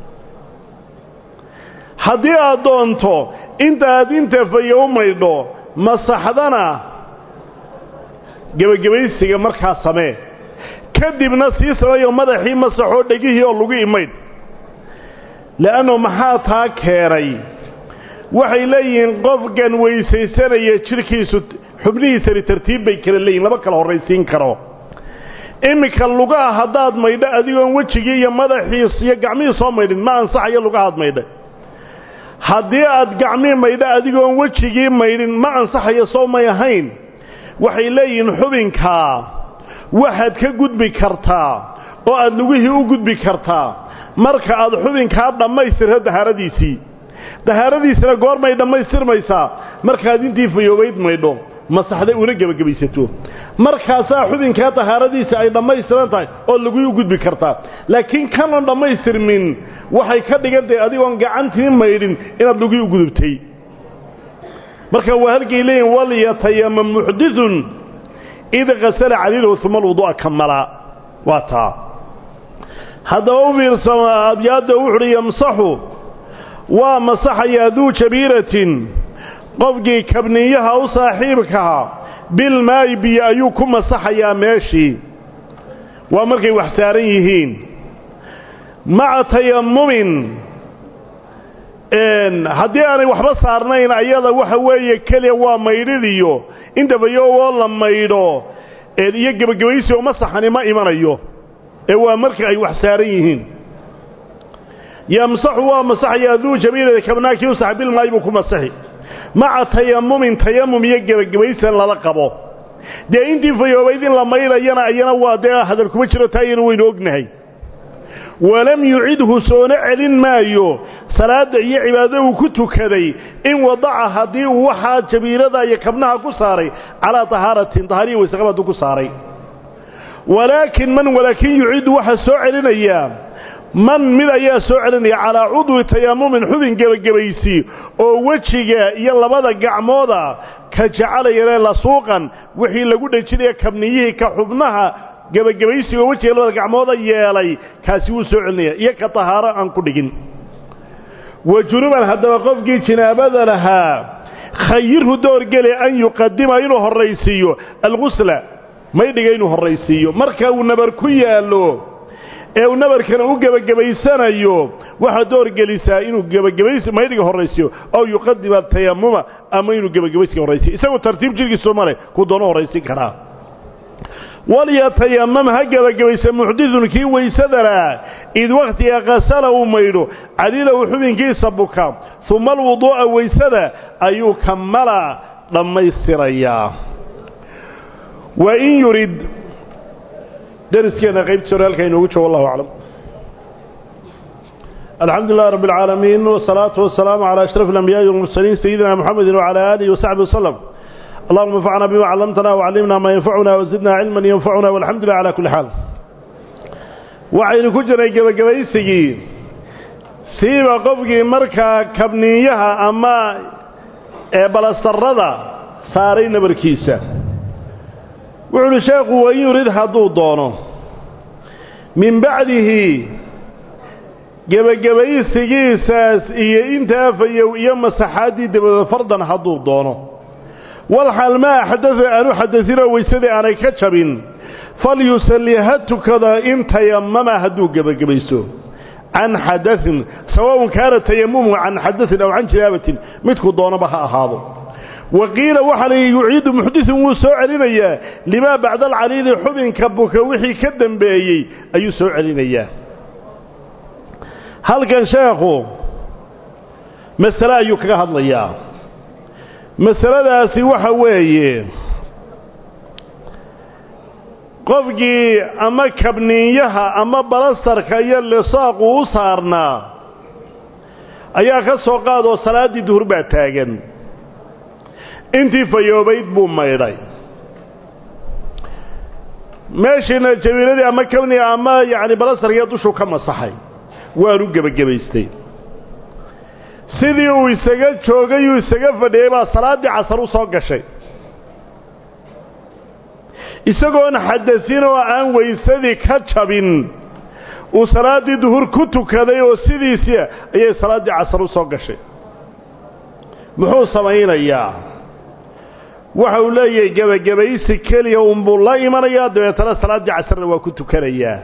haddii aad doonto intaad inta fayow maydho masaxdana gebagabaysiga markaa samee kadibna sii sameeyo madaxii masaxoo dhegihii oo lagu imaydh le'annu maxaa taa keenay waxay leeyihiin qofkan weysaysanaya jidhkiisu xubnihiisani tartiib bay kala leeyihin lama kala horraysiin karo iminka lugaha haddaad maydho adigoon wejigii iyo madaxiis iyo gacmihii soo maydhin ma ansaxayo lugahaad maydha haddii aad gacmii maydho adigoon wejigii maydhin ma ansaxayo soo may ahayn waxay leeyihiin xubinkaa waxaad ka gudbi kartaa oo aad lugihii u gudbi kartaa marka aad xubinkaa dhammaystirto dahaaradiisii dahaaradiisina goormay dhammaystirmaysaa markaad intii fayoobayd maydho masaxday una gebagabaysato markaasaa xubinkaa dahaaradiisa ay dhammaystiran tahay oo lagui u gudbi kartaa laakiin kanan dhammaystirmin waxay ka dhigan tahay adigoon gacantii maydhin inaad lagui u gudubtay marka waa halkay leeyihin walyatayama muxditun id kasala caliilahu uma alwudu'a kamala waa taa haddaba u fiirsama abyaadda wuxuuhi yamsaxu waa masaxayaa duu jabiiratin qofkii kabniyaha u saaxiibkaha bilmaayi biyo ayuu ku masaxayaa meeshii waa markay wax saaran yihiin maca tayamumin haddii aanay waxba saarnayn ayada waxa weeye keliya waa maydhidiyo inta fayowoo la maydho iyo gebagabaysi oo masaxani ma imanayo ee waa marka ay wax saaran yihiin yamsaxu waa masaxayaa duu jabiilada kabnaakii u sax bilmaayi buu ku masaxi maca tayamumin tayamum iyo gebagabaysan lala qabo dee intii fayoobayd in la maydhayana ayana waa dee hadal kuma jiro taa ayana waynu ognahay walam yucidhu soona celin maayo salaadda iyo cibaadada uu ku tukaday in wadaca haddii uu waxaa jabiirada iyo kabnaha ku saaray calaa tahaaratin tahaariya waysaqab hadduu ku saaray walaakin man walaakin yucidu waxaa soo celinayaa man mid ayaa soo celinaya calaa cudwi tayammumin xubin gebagabaysi oo wejiga iyo labada gacmooda ka jacalayane lasuuqan wixii lagu dhejinaya kabniyihii ka xubnaha gebagabaysiga oo wejiga labada gacmooda yeelay kaasi wuu soo celinaya iyo ka tahaaro aan ku dhigin wa junuban haddaba qofkii jinaabada lahaa khayirhu doorgele an yuqadima inuu horraysiiyo algusla maydhiga inuu horraysiiyo marka uu nabar ku yaallo ee uu nabarkana u gebagabaysanayo waxaa doorgelisaa inuu gebagabays maydhiga horraysiyo ow yuqadima tayamuma ama inuu gebagabaysiga horraysiyo isagoo tartiib jirkiisu male ku doono horraysin karaa walyatayamam ha gebagabaysa muxdidun kii weysadalaa id wakhtiga qasala uu maydho cadilahu xubinkiisa buka uma alwuduu'a weysada ayuu kamala dhammaystirayaa wa in yurid dariskeena qaybtiisa hore halkaa inoogu joogo wallahu aclam alxamdu lilah rab اlcaalamiin wsalaatu wasalaamu calى ashraf اlambiyaai wاlmursaliin sayidina mxamedi wcalى aalihi wasaxbi waslem allahuma anfacna bima callamtana wcallimna maa yanfacuna wazidna cilman yanfacuna walxamdu lilah cala kulli xaal waxaynu ku jirnay gebagabaysigii siiba qofkii markaa kabniinyaha ama ee balastarrada saaray nabarkiisa wuxu uhi sheekhu wain yurid hadduu doono min bacdihi gebagabaysigiisaas iyo intaa fayow iyo masaxaaddii dabadood fardan hadduu doono walxal maa axdada aanu xadasinoo weysadii aanay ka jabin falyusalli ha tukada in tayamama hadduu gebagabayso can xadain sawaun kaana tayamumu can xadain aw can jinaabatin midkuu doonaba ha ahaado wa qiila waxaa la yidhi yuciidu muxditun wuu soo celinayaa limaa bacda alcaliili xubinka buka wixii ka dembeeyey ayuu soo celinayaa halkan sheekhu masale ayuu kaga hadlayaa masaladaasi waxa weeye qofkii ama kabniinyaha ama balastarka iyo lisaaqu u saarnaa ayaa ka soo qaadoo salaaddii duhur baa taagan intii fayoobayd buu maydhay meeshiina jabiiladii ama kabniga ama yacni balastarkiiyo dushuu ka masaxay waanu gebagabaystay sidii uu isaga joogay uu isaga fadhiyey baa salaaddii casar u soo gashay isagoon xadasin oo aan weysadii ka jabin uu salaaddii duhur ku tukaday oo sidiisii ayay salaaddii casar u soo gashay muxuu samaynayaa waxa uu leeyahay gebagabaysi keliya unbuu la imanayaa dabeetana salaaddii casarna waa ku tukanayaa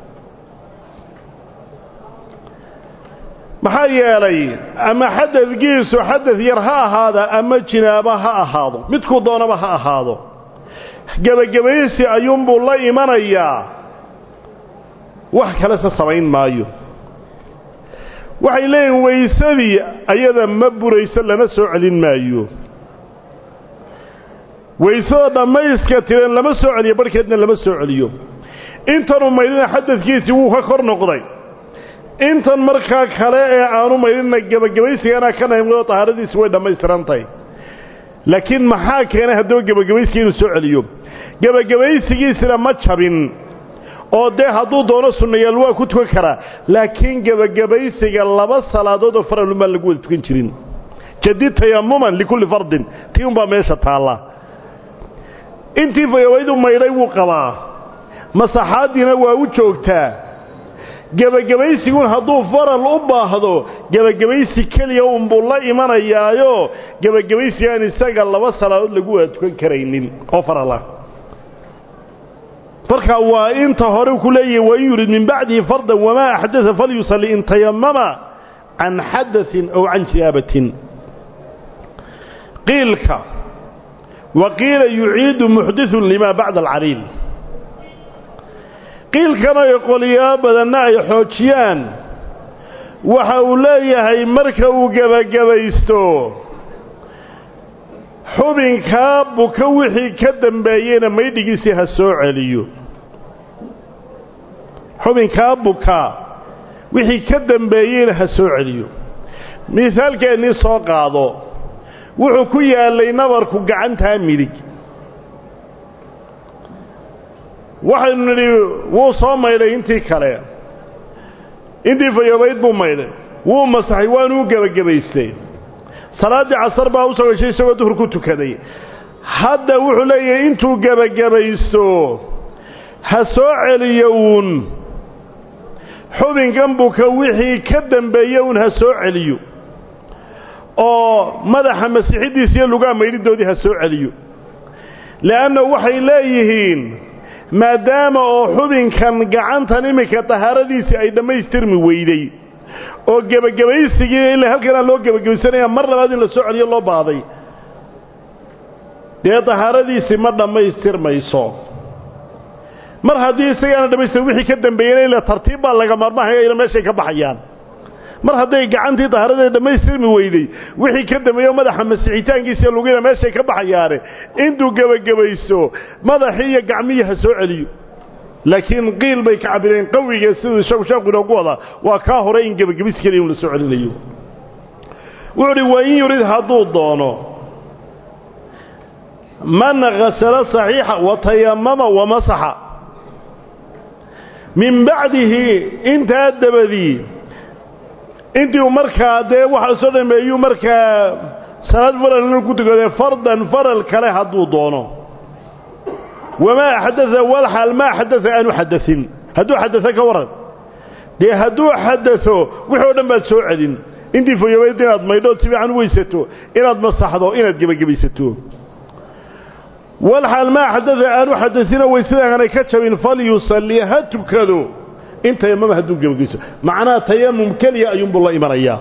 maxaa yeelay ama xadadkiisu xadad yar ha ahaada ama jinaabo ha ahaado midkuu doonaba ha ahaado gebagabaysi ayuunbuu la imanayaa wax kalese samayn maayo waxay leeyihin weysadii ayada ma burayso lana soo celin maayo weysada dhammayska tireen lama soo celiyo barhkeedna lama soo celiyo intanuu maydhina xadadkiisii wuu ka kor noqday intan markaa kale ee aanu maydhina gebagabaysigana ka nahimado tahaaradiisi way dhammaystirantahay laakiin maxaa keenay haddaba gebagabaysiga inuu soo celiyo gebagabaysigiisina ma jabin oo dee hadduu doono sunnayaal waa ku tukan karaa laakiin gebagabaysiga laba salaadood oo faralun baan lagu wada tukan jirin jadid tayamuman likulli fardin tii unbaa meesha taalla intii fayawaydu maydhay wuu qabaa masaxaaddiina waa u joogtaa gebagabaysigun hadduu faral u baahdo gebagabaysi keliya unbuu la imanayaayo gebagabaysigaan isaga laba salaadood lagu wada tukan karaynin oo farala marka waa inta hore ku leeyahay wain yurid min bacdihi fardan wamaa axdaa falyusalli in tayamama can xadain aw can jinaabatin qiilka wa qiila yuciidu muxditun limaa bacda alcaliil qiilkan ay qoliyaa badanna ay xoojiyaan waxa uu leeyahay marka uu gebagabaysto xubinkaa buka wixii ka dambeeyeyna maydhigiisii ha soo celiyo xubinkaa buka wixii ka dambeeyeyna ha soo celiyo misaalkeennii soo qaado wuxuu ku yaallay nabarku gacantaa midig waxaynu nidhi wuu soo maydhay intii kale intii fayoobayd buu maydhay wuu masaxay waanuu gebagabaystay salaaddii casar baa u soo gashay isagoo duhur ku tukaday hadda wuxuu leeyahay intuu gebagabaysto ha soo celiyo uun xubinkan buka wixii ka dambeeye uun ha soo celiyo oo madaxa masixiddiisa iyo lugaa maydhidoodii ha soo celiyo le'anna waxay leeyihiin maadaama oo xubinkan gacantan iminka tahaaradiisii ay dhammaystirmi weyday oo gebagabaysigii ila halkanaa loo gebagabaysanaya mar labaad in la soo celiyo loo baaday dee tahaaradiisii ma dhammaystirmayso mar haddii isagaana dhamaystir wixii ka dambeeyena ila tartiib baa laga maarmahaya ila meeshay ka baxayaan mar hadday gacantii tahaaradeeda dhammaystirmi weyday wixii ka dambeeyo madaxa masixitaankiisa iyo lugina meeshay ka baxayaane intuu gebagabaysto madaxii iyo gacmihii ha soo celiyo laakiin qiil bay ka cabireen qawiga siduu isagu sheeku inoogu wadaa waa kaa hore in gebagabis keliya un la soo celinayo wuxuu uhi wain yurid hadduu doono man hasala saxiixa wa tayamama wa masaxa min bacdihi intaa dabadii intii uu markaa dee waxa soo dhameeyuu markaa salaad faral inuu ku tukadee fardan faral kale hadduu doono wamaa xadaa walxaal maa xadaa aanu xadain hadduu xadao ka waran dee hadduu xadao wixii o dhan baad soo celin intii foyobayd inaad maydhood si fiican u weysato inaad masaxdo inaad gebagabaysato walxaal maa xadaa aanu xadaina weysadaanay ka jabin falyusalli ha tukado in tayamama hadduu gebagayso macnaha tayamum keliya ayuunbuu la imanayaa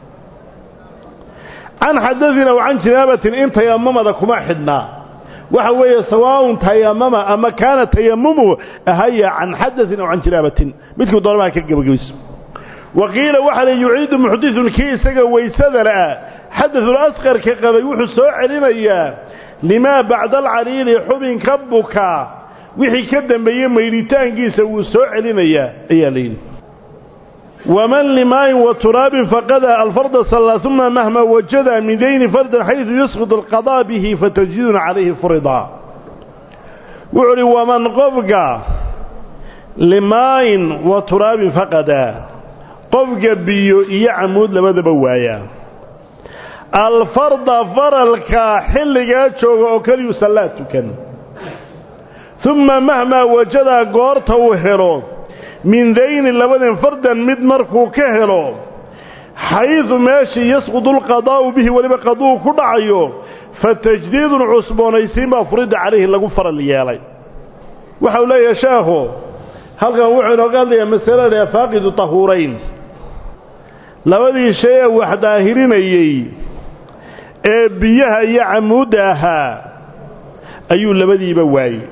can xadaina wa can jinaabatin in tayamamada kuma xidhnaa waxa weeye sawaaun tayamama ama kaana tayamumu ahaya can xadain aw can jinaabatin midkuu doonamaha ka gebagabayso wa qiila waxaa la yuciidu muxditun kii isaga weysada la'ah xadaثul asqarka qabay wuxuu soo celinayaa limaa bacda alcaliili xubinka bukaa wixii ka dambeeyey maydhitaankiisa wuu soo celinayaa ayaa layidhi waman limaayin wa turaabin faqada alfarda sallaa uma mahma wajada min dayni fardan xaysu yasqud alqadaa bihi fatajidun calayhi furidaa wuxuu uhi waman qofka limaayin wa turaabin faqada qofka biyo iyo camuud labadaba waaya alfarda faralka xilligaa jooga oo keliyu sallaa tukan uma mahmaa wajadaa goorta uu helo min dayni labadan fardan mid markuu ka helo xaydu meeshii yasqudu lqadaa'u bihi weliba qaduu ku dhacayo fa tajdiidun cusboonaysiin baa furidda calayhi lagu faral yeelay waxau leeyahay sheekhu halkan wuxuu inooga hadlayaa masalada faaqidu tahuurayn labadii shay ee wax daahirinayey ee biyaha iyo camuudda ahaa ayuu labadiiba waayey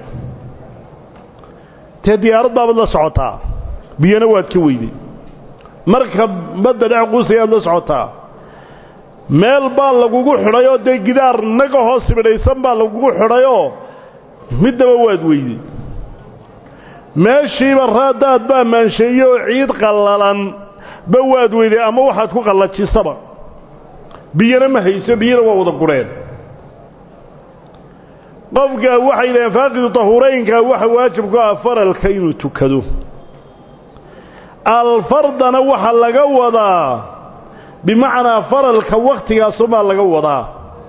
dee diyaarad baabaad la socotaa biyana waad ka weyday marka badda dhex quusayaad la socotaa meel baa lagugu xidhayoo dee gidaar naga hoos sibidhaysan baa lagugu xidhayoo middaba waad weyday meeshiiba raadaad baa maansheeye oo ciid qallalan ba waad weyday ama waxaad ku qallajisaba biyana ma hayso biyana waa wada gureen qofka waxay yidhaheen faaqidu tahuuraynka waxa waajib ku ah faralka inuu tukado alfardana waxaa laga wadaa bimacnaa faralka wakhtigaasumaa laga wadaa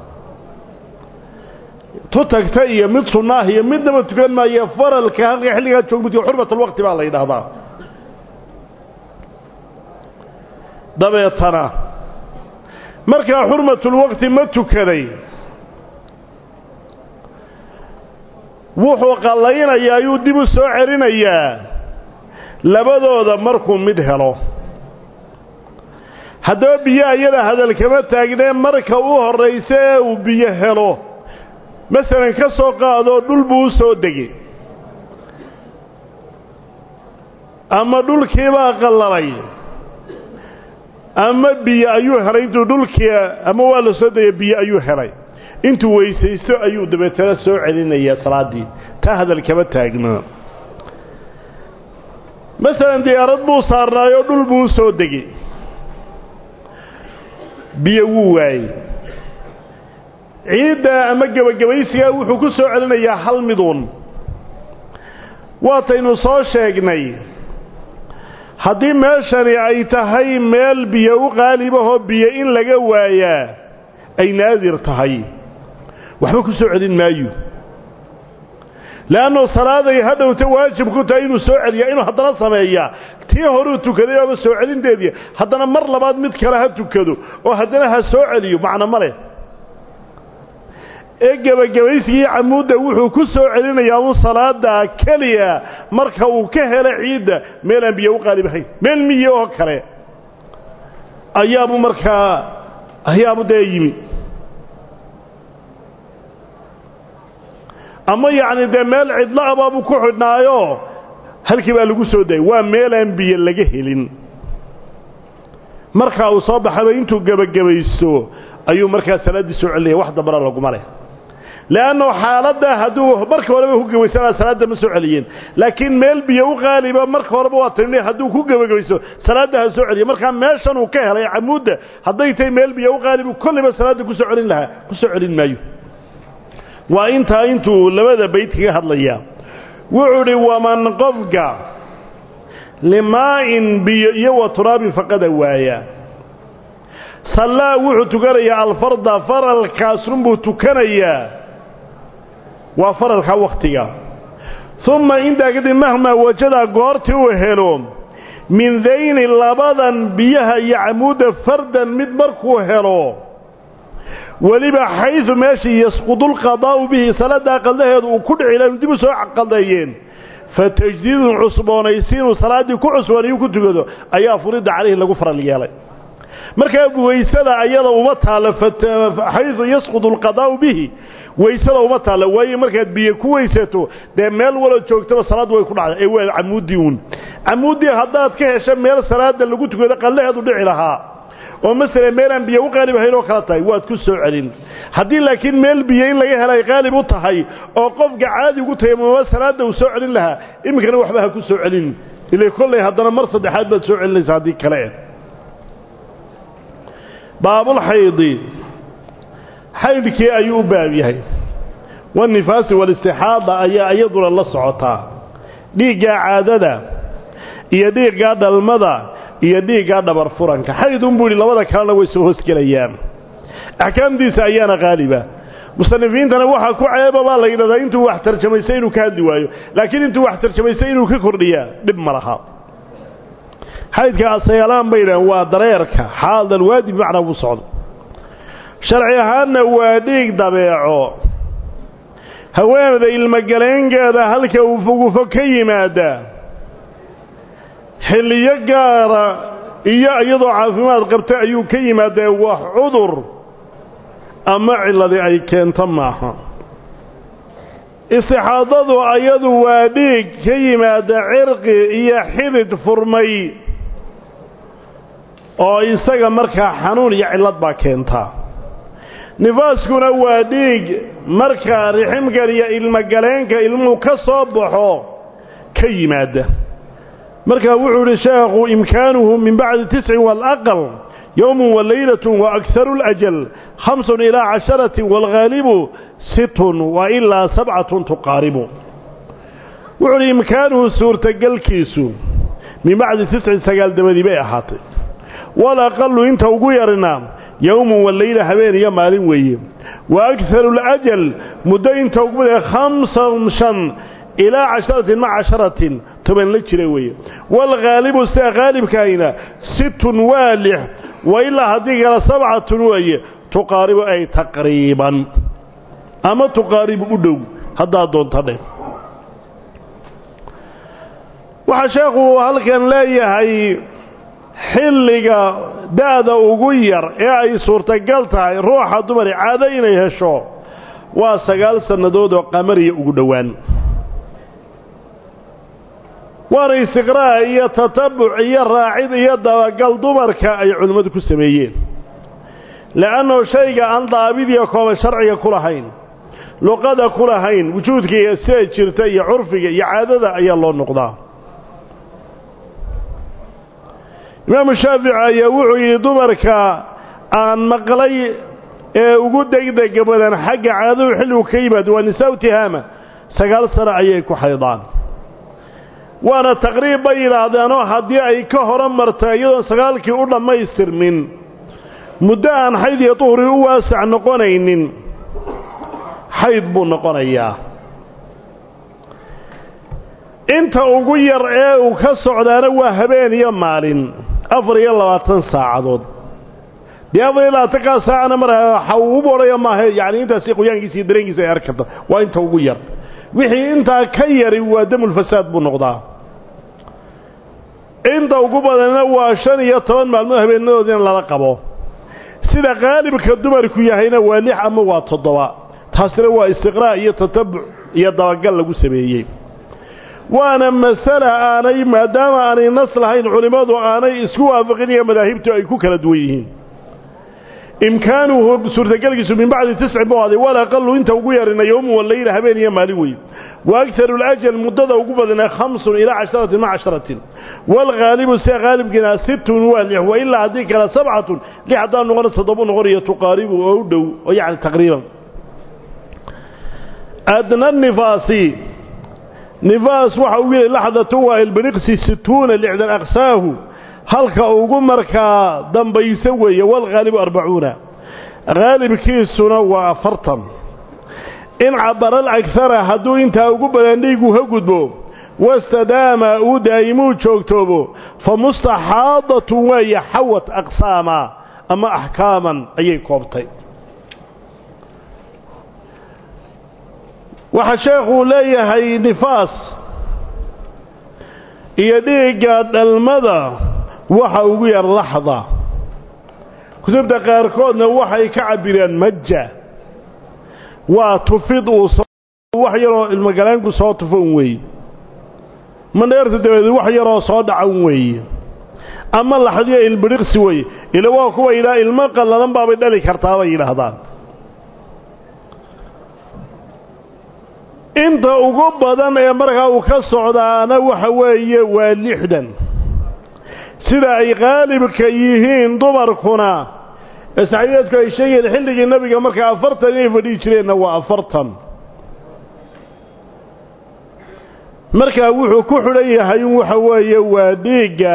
tu tagta iyo mid sunnaah iyo midnaba tukan maayo faralka halka xilligaa joog midka xurmatalwaqti baa la yidhaahdaa dabeetana markaa xurmatulwaqti ma tukaday wuxuu qallaynayaa ayuu dib u soo celinayaa labadooda markuu mid helo haddaba biyaha iyada hadal kama taagnee marka u horraysa ee uu biyo helo masalan ka soo qaadoo dhul buu u soo degay ama dhulkiibaa qallalay ama biyo ayuu helay intuu dhulkii ama waa la soo degay biyo ayuu helay intuu weysaysto ayuu dabeetana soo celinayaa salaaddii taa hadal kama taagna masalan diyaarad buu saarnaayoo dhul buu u soo degay biyo wuu waayey ciidda ama gebagabaysigaa wuxuu ku soo celinayaa hal miduun waataynu soo sheegnay haddii meeshani ay tahay meel biyo u qaalibahoo biyo in laga waayaa ay naadir tahay waxba ku soo celin maayo le'annu salaaday hadhowta waajib ku tahay inuu soo celiyaa inuu haddana sameeyaa tii horuu tukaday ooba soo celinteedii haddana mar labaad mid kale ha tukado oo haddana ha soo celiyo macno ma leh ee gebagabaysigii camuudda wuxuu ku soo celinayaa un salaada keliya marka uu ka helo ciidda meel aan biyo u qaalibahayn meel miye oo kale ayaabu markaa ayaabu dee yimi ama yacni dee meel cidlo abaabuu ku xidhnaayo halkii baa lagu soo dayay waa meelaan biyo laga helin markaa uu soo baxaba intuu gebagabaysto ayuu markaa salaaddii soo celinaya wax dambana laguma leh le'annu xaaladdaa hadduu marka horeba ku gebaysanaa salaadda ma soo celiyeen laakiin meel biyo u qaaliba marka horeba waa tani hadduu ku gebagabayso salaadda ha soo celiya markaa meeshan uu ka helay camuudda hadday tahay meel biyo u qaalibu kolliba salaadda ku soo celin lahaa ku soo celin maayo waa intaa intuu labada bayd kaga hadlayaa wuxuu idhi waman qofka limaa'in biyo iyo wa turaabin faqada waaya sallaa wuxuu tukanayaa alfarda faralkaasunbuu tukanayaa waa faralka wakhtiga uma intaa kadib mahmaa wajadaa goortii uu helo min dayni labadan biyaha iyo camuudda fardan mid markuu helo weliba xaysu meeshii yasqudulqadaa'u bihi salaaddaa qaldaheedu uu ku dhici laanu dib u soo qaldeeyeen fa tajdiidun cusboonaysiinuu salaaddii ku cusboonayuu ku tukado ayaa furida calayhi lagu faral yeelay markaa waysada ayada uma taallo xaysu yasqudu alqadaa'u bihi waysada uma taallo waayo markaad biyo ku weysato dee meel walo joogtaba salaaddu way ku dhacday ee waa camuuddii uun camuuddii haddaad ka hesho meel salaadda lagu tukado qallaheedu dhici lahaa oo masala meelaan biyo u qaalib ahayn oo kala tahay waad ku soo celin haddii laakiin meel biyo in laga hela ay qaalib u tahay oo qofka caadi ugu tayamuma salaadda uu soo celin lahaa iminkana waxba ha ku soo celin ilay kollay haddana mar saddexaad baad soo celinaysa haddii kale baabulxaydi xaydkii ayuu u baab yahay wanifaasi walistixaada ayaa iyaduna la socotaa dhiiggaa caadada iyo dhiiggaa dhalmada iyo dhiiggaa dhabar furanka xayd unbuu yidhi labada kalena way soo hoosgelayaan axkaamtiisa ayaana qaaliba musanifiintana waxaa ku ceeba baa la yidhahdaa intuu wax tarjamaystay inuu ka hadli waayo laakiin intuu wax tarjamaystay inuu ka kordhiyaa dhib ma laha xaydka asayaalaan bay yidhahan waa dareerka xaaldan waadi bimacnaa buu socdo sharci ahaanna waa dhiig dabeeco haweenada ilmogaleenkeeda halka uu fogufo ka yimaada xilliyo gaara iyo iyadoo caafimaad qabta ayuu ka yimaadee wax cudur ama cilladii ay keento maaha istixaadadu ayadu waa dhiig ka yimaada cirqi iyo xidid furmay oo isaga markaa xanuun iyo cillad baa keentaa nifaaskuna waa dhiig markaa riximkan iyo ilmogaleenka ilmuhu ka soo baxo ka yimaada markaa wuxuu idhi sheekhu imkaanuhu min bacdi tiscin waalaqal yowmun walaylatun wa akharu اlajal hamsun ilaa casharatin waalghaalibu situn wa ilaa sabcatun tuqaaribu wuxuu idhi imkaanuhu suurtagelkiisu min bacdi tiscin sagaal dabadii bay ahaatay walaqalu inta ugu yarina yowmun walayla habeen iyo maalin weeye wa akharu اlajal muddo inta ugu badan khamsan shan ilaa casharatin maca casharatin toban la jira weeye waalghaalibu sida haalibkaayna situn waa lix wa ilaa haddii kale sabcatun weeye tuqaaribu ay taqriiban ama tuqaaribu u dhow haddaad doonta dheh waxaa sheekhu halkan leeyahay xilliga da'da ugu yar ee ay suurtagal tahay ruuxa dumari caado inay hesho waa sagaal sannadood oo qamariya ugu dhowaan waana istiqraa' iyo tatabuc iyo raacid iyo dabagal dumarka ay culimmadu ku sameeyeen le'annoo shayga aan daabid iyo kooban sharciga ku lahayn luqada ku lahayn wujuudka iyo sida jirta iyo curfiga iyo caadada ayaa loo noqdaa imaamu shaafici ayaa wuxuu yidhi dumarka aan maqlay ee ugu degdega badan xagga caadadu xilligu ka yimaado waa nisaa-u tihaama sagaal sano ayay ku xaydaan waana taqriib bay yidhaahdeenoo haddii ay ka hora marta iyadoon sagaalkii u dhammaystirmin muddo aan xayd iyo duhri u waasac noqonaynin xayd buu noqonayaa inta ugu yar ee uu ka socdaana waa habeen iyo maalin afar iyo labaatan saacadood dee afar iyo labaatankaa saacana mar waxa uu u bodhaya maaha yacni intaasi qoyaankiisa iyo dareenkiisa ay arki karta waa inta ugu yar wixii intaa ka yari waa damulfasaad buu noqdaa inta ugu badanna waa shan iyo toban maalmood habeenadood in lala qabo sida qaalibka dumarku yahayna waa lix ama waa toddoba taasina waa istiqraa' iyo tatabuc iyo dabagal lagu sameeyey waana masala aanay maadaama aanay nas lahayn culimmadu aanay isku waafaqin iyo madaahibtu ay ku kala duwan yihiin imkaanuhu suurtagelkiisu min bacdi tisci buu aday walaqalu inta ugu yarina yowmu waleyla habeen iyo maalin weeye wa agaru lajal muddada ugu badana khamsun ilaa casharatin maca casharatin waalghaalibu sia haalibkiina sittun waa lix wa ilaa haddii kale sabcatun lix haddaan noqona toddoba noqonayo tuqaaribu oo u dhow oo yacni taqriiban adna nifaasi nifaas waxa uu yidhi laxdatun waa ilbiriqsi situuna lixdan aqsaahu halka ugu markaa dambaysa weeye walghaalibu arbacuuna haalibkiisuna waa afartan in cabara alagara hadduu intaa ugu badan dhiigu ka gudbo wastadaama uu daa'imuu joogtoobo fa mustaxaadatun weeye xawat aqsaama ama axkaaman ayay koobtay waxaa sheekhuu leeyahay nifaas iyo dhiigga dhalmada waxa ugu yar laxda kutubta qaarkoodna waxay ka cabireen maja waa tufid uu wax yaroo ilmogalaanku soo tufan weeye mandheerta dabadeed wax yaroo soo dhacan weeye ama laxdiyo ilbidhiqsi weeye ila waa kuwa yidhaha ilmo qallalan baabay dhali kartaa bay yidhaahdaan inta ugu badan ee markaa uu ka socdaana waxa weeye waa lixdan sida ay qaalibka yihiin dumarkuna ee saxaabiyaedku ay sheegayeen xilligii nebiga markaa afartan inay fadhihi jireenna waa afartan markaa wuxuu ku xidhan yahay in waxa weeye waa dhiigga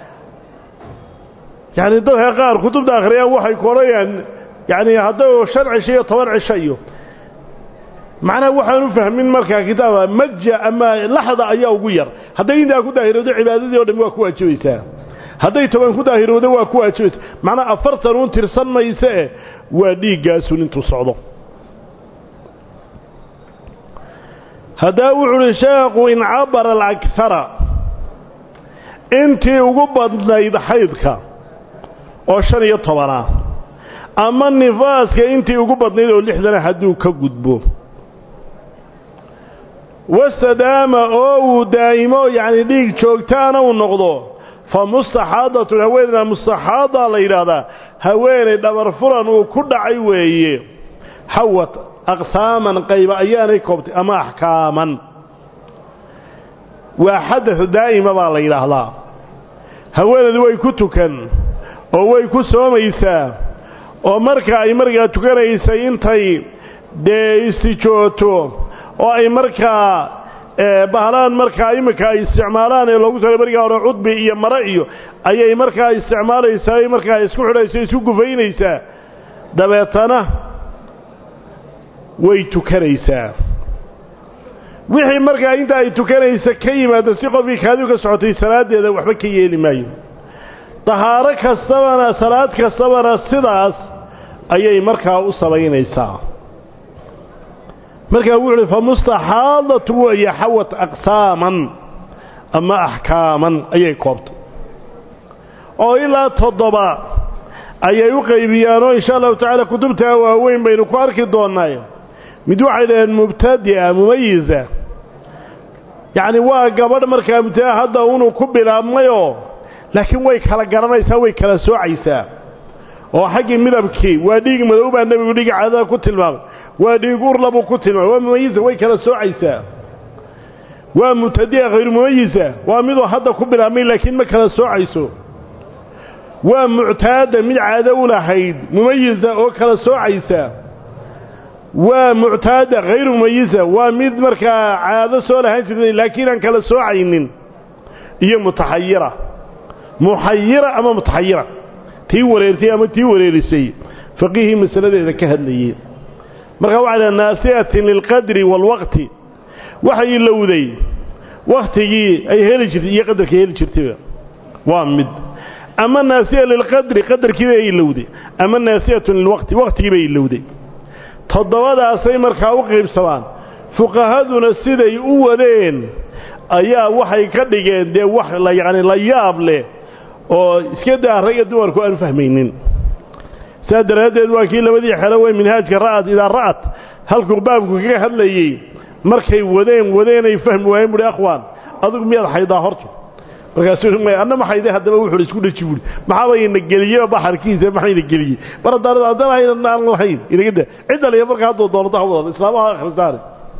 yacni dadka qaar kutubta akhriyaan waxay ku odhanayaan yacni hadday shan cisho iyo toban cisho iyo macnaha waxaan u fahmin markaa kitaaba maja ama laxda ayaa ugu yar hadday intaa ku daahirowdo cibaadadii o dhami waa ku waajibaysaa hadday toban ku daahirowdo waa ku waajibaysaa macnaha afartan uun tirsan mayse eh waa dhiiggaasun intuu socdo haddaba wuxu uhi sheekhu in cabara alakara intii ugu badnayd xaydka oo shan iyo tobanah ama nifaaska intii ugu badnayd oo lixdana hadduu ka gudbo wastadaama oo uu daa'imo yacni dhiig joogtaana uu noqdo fa mustaxaadatun haweeneyda mustaxaadaa la yidhaahdaa haweenay dhabar furan uu ku dhacay weeye xawat aqsaaman qayba ayaanay koobtay ama axkaaman waa xadaث daa'ima baa la yidhaahdaa haweeneydu way ku tukan oo way ku soomaysaa oo marka ay markaa tukanaysay intay dee istijooto oo ay markaa bahlaan markaa iminka ay isticmaalaan ee loogu tala berigaa hore cudbi iyo mare iyo ayay markaa isticmaalaysaa ay markaa isku xidhaysa isku gufaynaysaa dabeetana way tukanaysaa wixii markaa inta ay tukanaysa ka yimaado si qofkii kaadiu ka socotay salaaddeeda waxba ka yeeli maayo dahaaro kastabana salaad kastabana sidaas ayay markaa u samaynaysaa markaa wuxu uhi fa mustaxaadatu weeye xawat aqsaaman ama axkaaman ayay koobtay oo ilaa toddoba ayay u qaybiyaan oo insha allahu tacaala kutubtaa waaweyn baynu ku arki doonnay mid waxay dhaheen mubtadi'a mumayisa yacni waa gabadh markaa mubtadaa hadda unuu ku bilaabmayoo laakiin way kala garanaysaa way kala soocaysaa oo xaggii midabkii waa dhiig madow baa nebigu dhiigi caadada ku tilmaamay waa dhiig urla buu ku tilmaamay waa mumayisa way kala soocaysaa waa mubtadi'a hayru mumayisa waa miduu hadda ku bilaabmay laakiin ma kala soocayso waa muctaada mid caado u lahayd mumayisa oo kala soocaysa waa muctaada hayru mumayisa waa mid markaa caado soo lahaan jirtay laakiin aan kala soocaynin iyo mutaxayira muxayira ama mutaxayira tii wareertay ama tii wareerisay faqihii masaladeeda ka hadlayey markaa waxaa dhaha naasi'atin lilqadri waalwaqti waxay ilowday wakhtigii ay heli jirtay iyo qadarkii heli jirtayba waa mid ama naasiya lilqadri qadarkiiba ay ilowday ama naasiyatun lilwaqti waqtigiibay ilowday toddobadaasay markaa u qaybsamaan fuqahaduna siday u wadeen ayaa waxay ka dhigeen dee wax la yacni la yaab leh oo iska daa ragga dumarku aan fahmaynin saas daraaddeed waa kii labadii xelo wey minhaajka ra'ad idaa ra'at halkuu baabku kaga hadlayey markay wadeen wadeenay fahmi waayeen buhi akhwaan adigu miyaad xaydaa horta markaasuu may anna ma xayday haddaba wuxuu isku dhaji buuri maxaabayna geliyey baxarkiisa maxayna geliyey mar haddaan haddaan hayna aan lahayn inaga da cidda liya marka hadduu doonto ha wada islaamaha akhristaane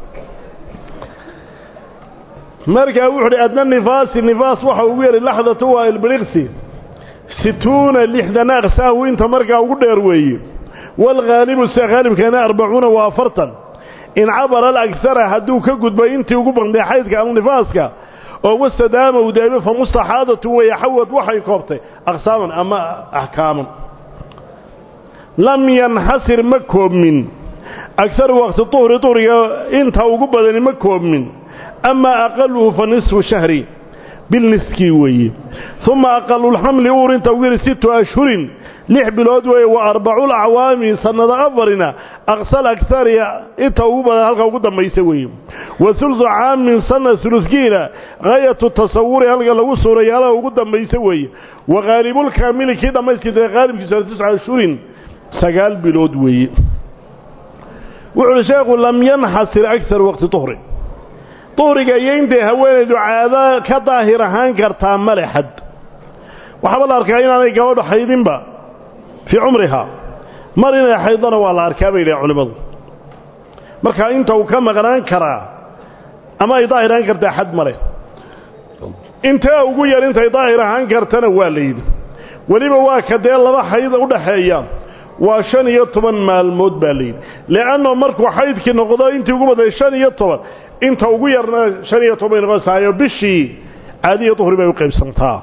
markaa wuxu uhi adna nifaasi nifaas waxa ugu yeray laxdatu waa ilbiliqsi situuna lixdan aqsaahu inta markaa ugu dheer weeye waalghaalibu sida haalibkeena arbacuuna waa afartan in cabara alagara hadduu ka gudbay intii ugu baqday xaydka ama nifaaska oo wastadaama uu daa'imo fa mustaxaadatu weeye xawad waxay koobtay aqsaaman ama axkaaman lam yanxasir ma koobmin agaru waqti duhri duhriga inta ugu badani ma koobmin amaa aqaluhu fa nisfu shahri bilniskii weeye uma aqalulxamli uur inta ugu yari sittu ashhurin lix bilood weeye wa arbaculacwaami sannada afarina aqsal agari inta ugu badan halka ugu dambaysa weeye wa ulusu caamin sana uluskiina haayatu tasawuri halka lagu suuraya halka ugu dambaysa weeye wa haalibulkaamili kii dhammayskiisa haalibkiisa tisca ashhurin sagaal bilood weeye wuxu uhi sheekhu lam yanxasir akar waqti duhri duhriga iyo intay haweenaydu caado ka daahir ahaan kartaa male xad waxaaba la arkaa inaanay gabadho xaydinba fii cumrihaa mar inay xaydana waa la arkaa bay dhahen culimmadu markaa inta uu ka maqnaan karaa ama ay daahir ahaan kartaa xad male intee ugu yar intay daahir ahaan kartana waa la yidhi weliba waa ka dee laba xayd u dhaxeeya waa shan iyo toban maalmood baa layidhi le'anno markuu xaydkii noqdo intii ugu baday shan iyo toban inta ugu yarna shan iyo toban bay noqonsaayo bishii caadiya duhri bay u qaybsantaa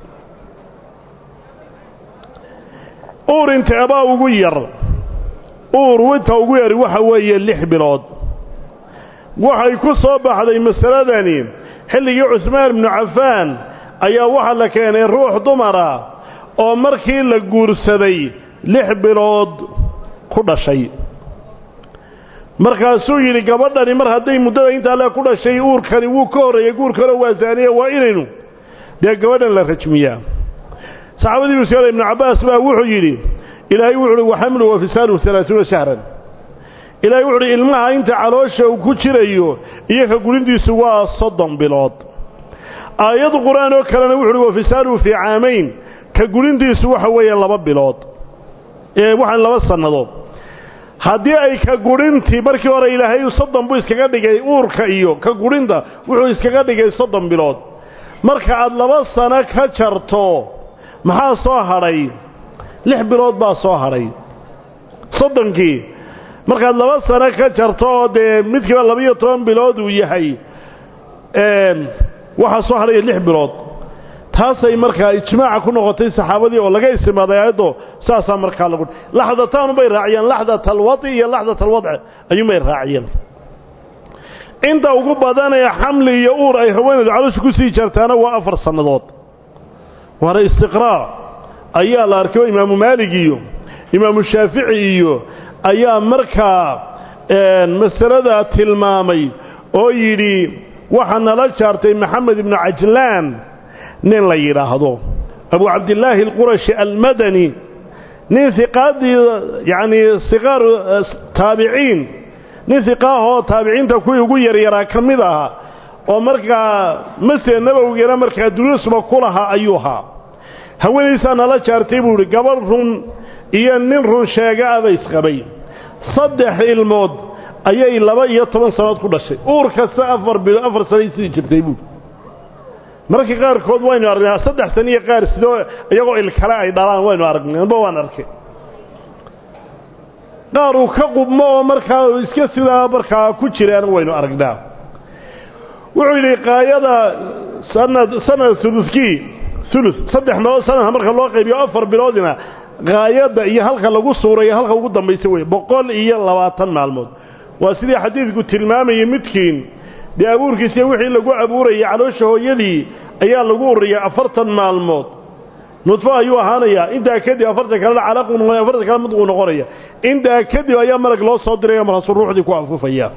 uur inteebaa ugu yar uur inta ugu yari waxa weeye lix bilood waxay ku soo baxday masaladani xilligii cusmaan ibnu cafaan ayaa waxaa la keenay ruux dumara oo markii la guursaday lix bilood ku dhashay markaasuu yidhi gabadhani mar hadday muddada intaa le ku dhashay uurkani wuu ka horreeyey guurkano waa saaniya waa inaynu dee gabadhan la rajmiyaa saxaabadii muskale ibnu cabbaas baa wuxuu yidhi ilaahay wuxu uhi waxamlu wa fisaaluhu alaasuuna shahran ilaahay wuxu uhi ilmaha inta caloosha uu ku jirayo iyo ka gurintiisu waa soddon bilood aayad qur-aan oo kalena wuxu uhi wa fisaaluhu fii caamayn ka gurintiisu waxa weeye laba bilood ee waxaan laba sannadood haddii ay ka gudhintii markii hore ilaahay soddon buu iskaga dhigay uurka iyo ka gudhinta wuxuu iskaga dhigay soddon bilood marka aad laba sano ka jarto maxaa soo hadhay lix bilood baa soo hadhay soddonkii markaad laba sano ka jarto oo dee midkiiba labaiyo toban bilood uu yahay waxaa soo hadhaya lix bilood taasay markaa ijmaaca ku noqotay saxaabadii oo laga istimaaday aayaddo saasaa markaa lagu laxdataanubay raaciyeen laxdat alwadi iyo laxdat alwadci ayuunbay raaciyeen inta ugu badan ee xamli iyo uur ay haweenaydu caloosha ku sii jartaana waa afar sannadood waana istiqraa ayaa la arkay oo imaamu maalig iyo imaamu shaafici iyo ayaa markaa masaladaa tilmaamay oo yidhi waxaa nala jaartay maxamed ibnu cajlaan nin la yidhaahdo abu cabdillaahi alqurashi almadani nin hiqaaddii yacnii siqaaru taabiciin nin hiqaahoo taabiciinta kuwii ugu yaryaraa ka mid ahaa oo markaa masjid nabowigana markaa duruusba ku lahaa ayuu ahaa haweenaysaa nala jaartay buu idhi gabadh run iyo nin run sheega aba isqabay saddex ilmood ayay laba iyo toban sannadood ku dhashay uur kasta afar bilo afar sanay sidii jirtay buui mararka qaarkood waynu aragnaa saddex sano iyo qaar sidoo iyagoo ilkale ay dhalaan waynu aragnay anba waan arkay qaar uu ka qubmo oo markaa iska sidaa markaa ku jiraana waynu aragnaa wuxuu yidhi qaayada sanad sanad ulukii ulu saddex meelood sanadka marka loo qaybiyo afar biloodina qaayadda iyo halka lagu suurayo halka ugu dambaysa wey boqol iyo labaatan maalmood waa sidii xadiidku tilmaamayay midkiin dee abuurkiisiiy wixii lagu abuurayay caloosha hooyadii ayaa lagu ururiyay afartan maalmood nudfo ayuu ahaanayaa intaa kadib afartan kalena calaqu noqonaya afartan kale mudquu noqonaya intaa kadib ayaa malag loo soo diraya markaasuu ruuxdii ku afufaya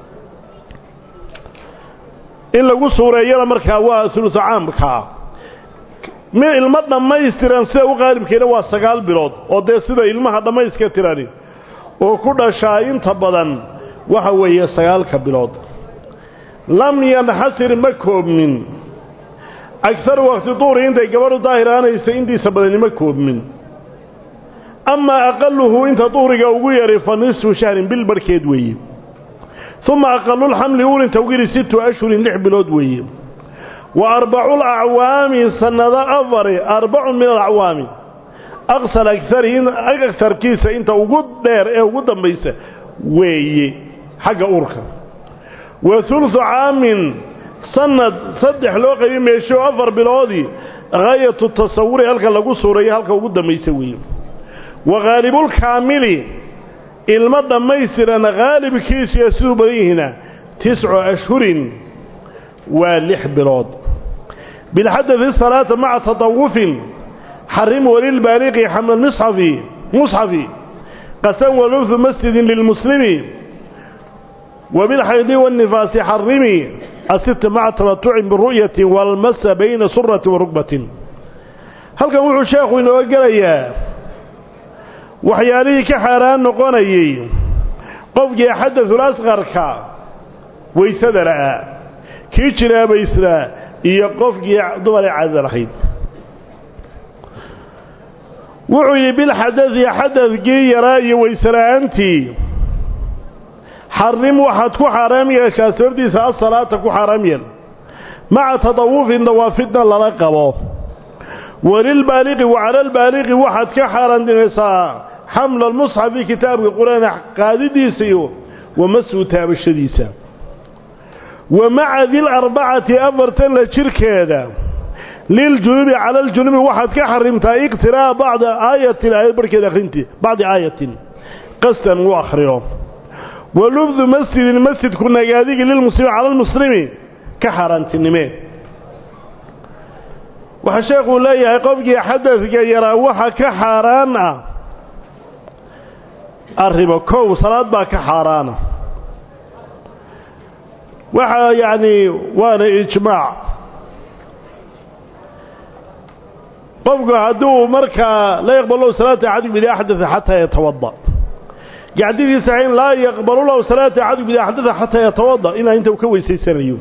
in lagu suureeyana markaa waa ulusa caamkaa mi ilmo dhammaystiran sida u qaalibkeena waa sagaal bilood oo dee sida ilmaha dhammayska tirani oo ku dhashaa inta badan waxa weeye sagaalka bilood lam yanxasir ma koobmin agaru wakti duuri intay gabadhu daahir ahanaysa intiisa badani ma koobmin amaa aqaluhu inta duhriga ugu yari fa nisfu shahrin bil barhkeed weeye uma aqalulxamli ulinta ugu yidhi sittu ashhurin lix bilood weeye wa arbacu lacwaami sannado afari arbacun min alacwaami aqsal agari agarkiisa inta ugu dheer ee ugu dambaysa weeye xagga uurka wa hulusu caamin sanad saddex loo qaybi meesho afar biloodii haayatu tasawuri halka lagu suurayo halka ugu dambaysa weeye wa khaalibulkaamili ilmo dhammaystiran khaalibkiisiyo siduu badan yihiina tiscu ashhurin waa lix bilood bilxadadi salaata maca tatawufin xarim walilbaaliqi xamla misxafi musxafi qasan walubhu masjidin lilmuslimi وبالحيض والنفاس حرمي الست مع تمتع بالرؤية والمس بين سرة وركبة هل كان وحو شيخ إنه قليا وحياليه كحران نقوني قفق يحدث الأصغر كا ويسدر كيشنا بيسرا إيا قفق يعدو عز الخيط وحي بالحدث يحدث كي يراي ويسرا أنتي xarim waxaad ku xaaraam yeeshaa sababtiisa asalaata ku xaaraam yeel maca tadawufin dawaafidna lala qabo walilbaaliqi wa cala albaaliqi waxaad ka xaaraantinaysaa xamla almusxafi kitaabka qur-aan qaadidiisa iyo wamasuu taabashadiisa wa maca dilarbacati afartan la jirkeeda liljunubi cala aljunubi waxaad ka xarimtaa iqtiraa'a bacda aayatin aayad barhkeeda akhrintii bacdi aayatin qasdan uu akhriyo walubdu masjidin masjidku nagaadigi lilmuslimi cala almuslimi ka xaaraantinimee waxaa sheekuu leeyahay qofkii xadadka yaraa waxa ka xaaraan ah arrimo kow salaad baa ka xaaraana waxaa yacni waana ijmaac qofku hadduu markaa la yaqbalo salaata axadikum idaa axdaa xataa yatawada gacdidiisa in laa yaqbalu lahu salaata axadikum idaa axdaa xataa yatawada ilaa inta uu ka weysaysanayo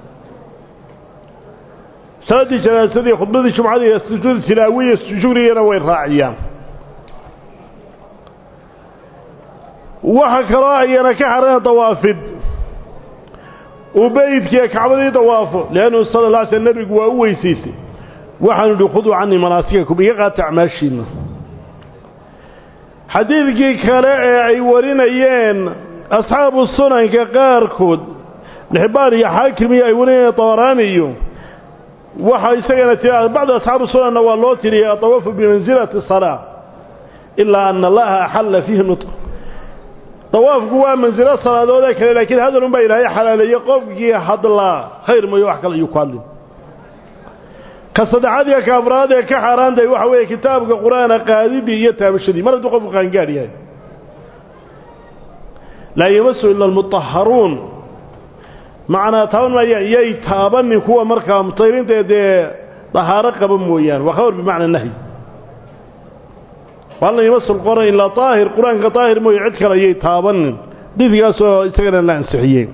salaaddii janaasadii khudbadii jumcadii sujuud tilaawiya shugrigana way raaciyaan waxa kaloo ayana ka xarana dawaafid uu beydkiiyo kacbadii dawaafo liannahu sala alla alay sl nebigu waa u weysaystay waxaanu idhi khuduu canii manaasikakum iga qaata acmaashiinna xadiidkii kale ee ay warinayeen asxaabu sunanka qaarkood lixbaan iyo xaakim iyo ay warinayeen dabaraani iyo waxaa isagana tiri bacdu asxaabu sunanna waa loo tiriyay atawafu bimansilati salaa ilaa ana allaha axalla fiihi nutq dawaafku waa mansilo salaadoodee kale laakiin hadalun baa ilaahay xalaaleeyey qofkii hadlaa khayr mayo wax kale ayuu ku hadlin ka saddexaad iyo ka afraad ee ka xaaraantahay waxa weeye kitaabka qur-aana qaadidii iyo taabashadii mar hadduu qofku qaangaadh yahay laa yamasu ila almutaharuun macnaa taaban maaya yay taabanin kuwa markaa mutahiriinta dee dahaaro qaba mooyaane waa khabar bimacna nahyi walan yamasu lqur'aan ilaa daahir qur-aanka daahir mooye cid kale ayay taabanin didigaasoo isagana la ansixiyey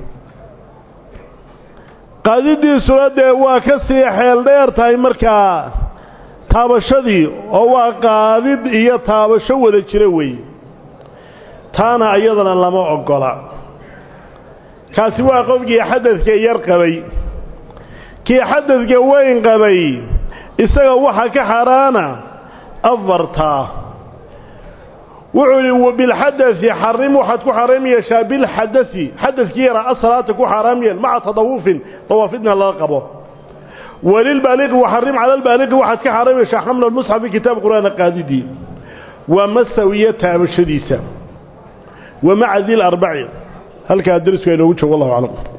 qaadidiisuna dee waa ka sii xeel dheer tahay markaa taabashadii oo waa qaadid iyo taabasho wada jira weeye taana iyadana lama oggola kaasi waa qofkii xadadka yar qabay kii kii xadadka weyn qabay isaga waxa ka xaaraana afartaa wuxuu yidhi wabilxadai xarim waxaad ku xaaraam yeeshaa bilxadai xadadkii yaraa asalaata ku xaaraam yeel maca tadawufin dawaafidna laga qabo walilbaaliqi waxarim cala albaaliqi waxaad ka xaaraam yeeshaa xamla lmusxafi kitaab qur'aana qaadidii waa masawiya taabashadiisa wa maca di larbaci halkaa darisku inoogu joogo wallahu aclam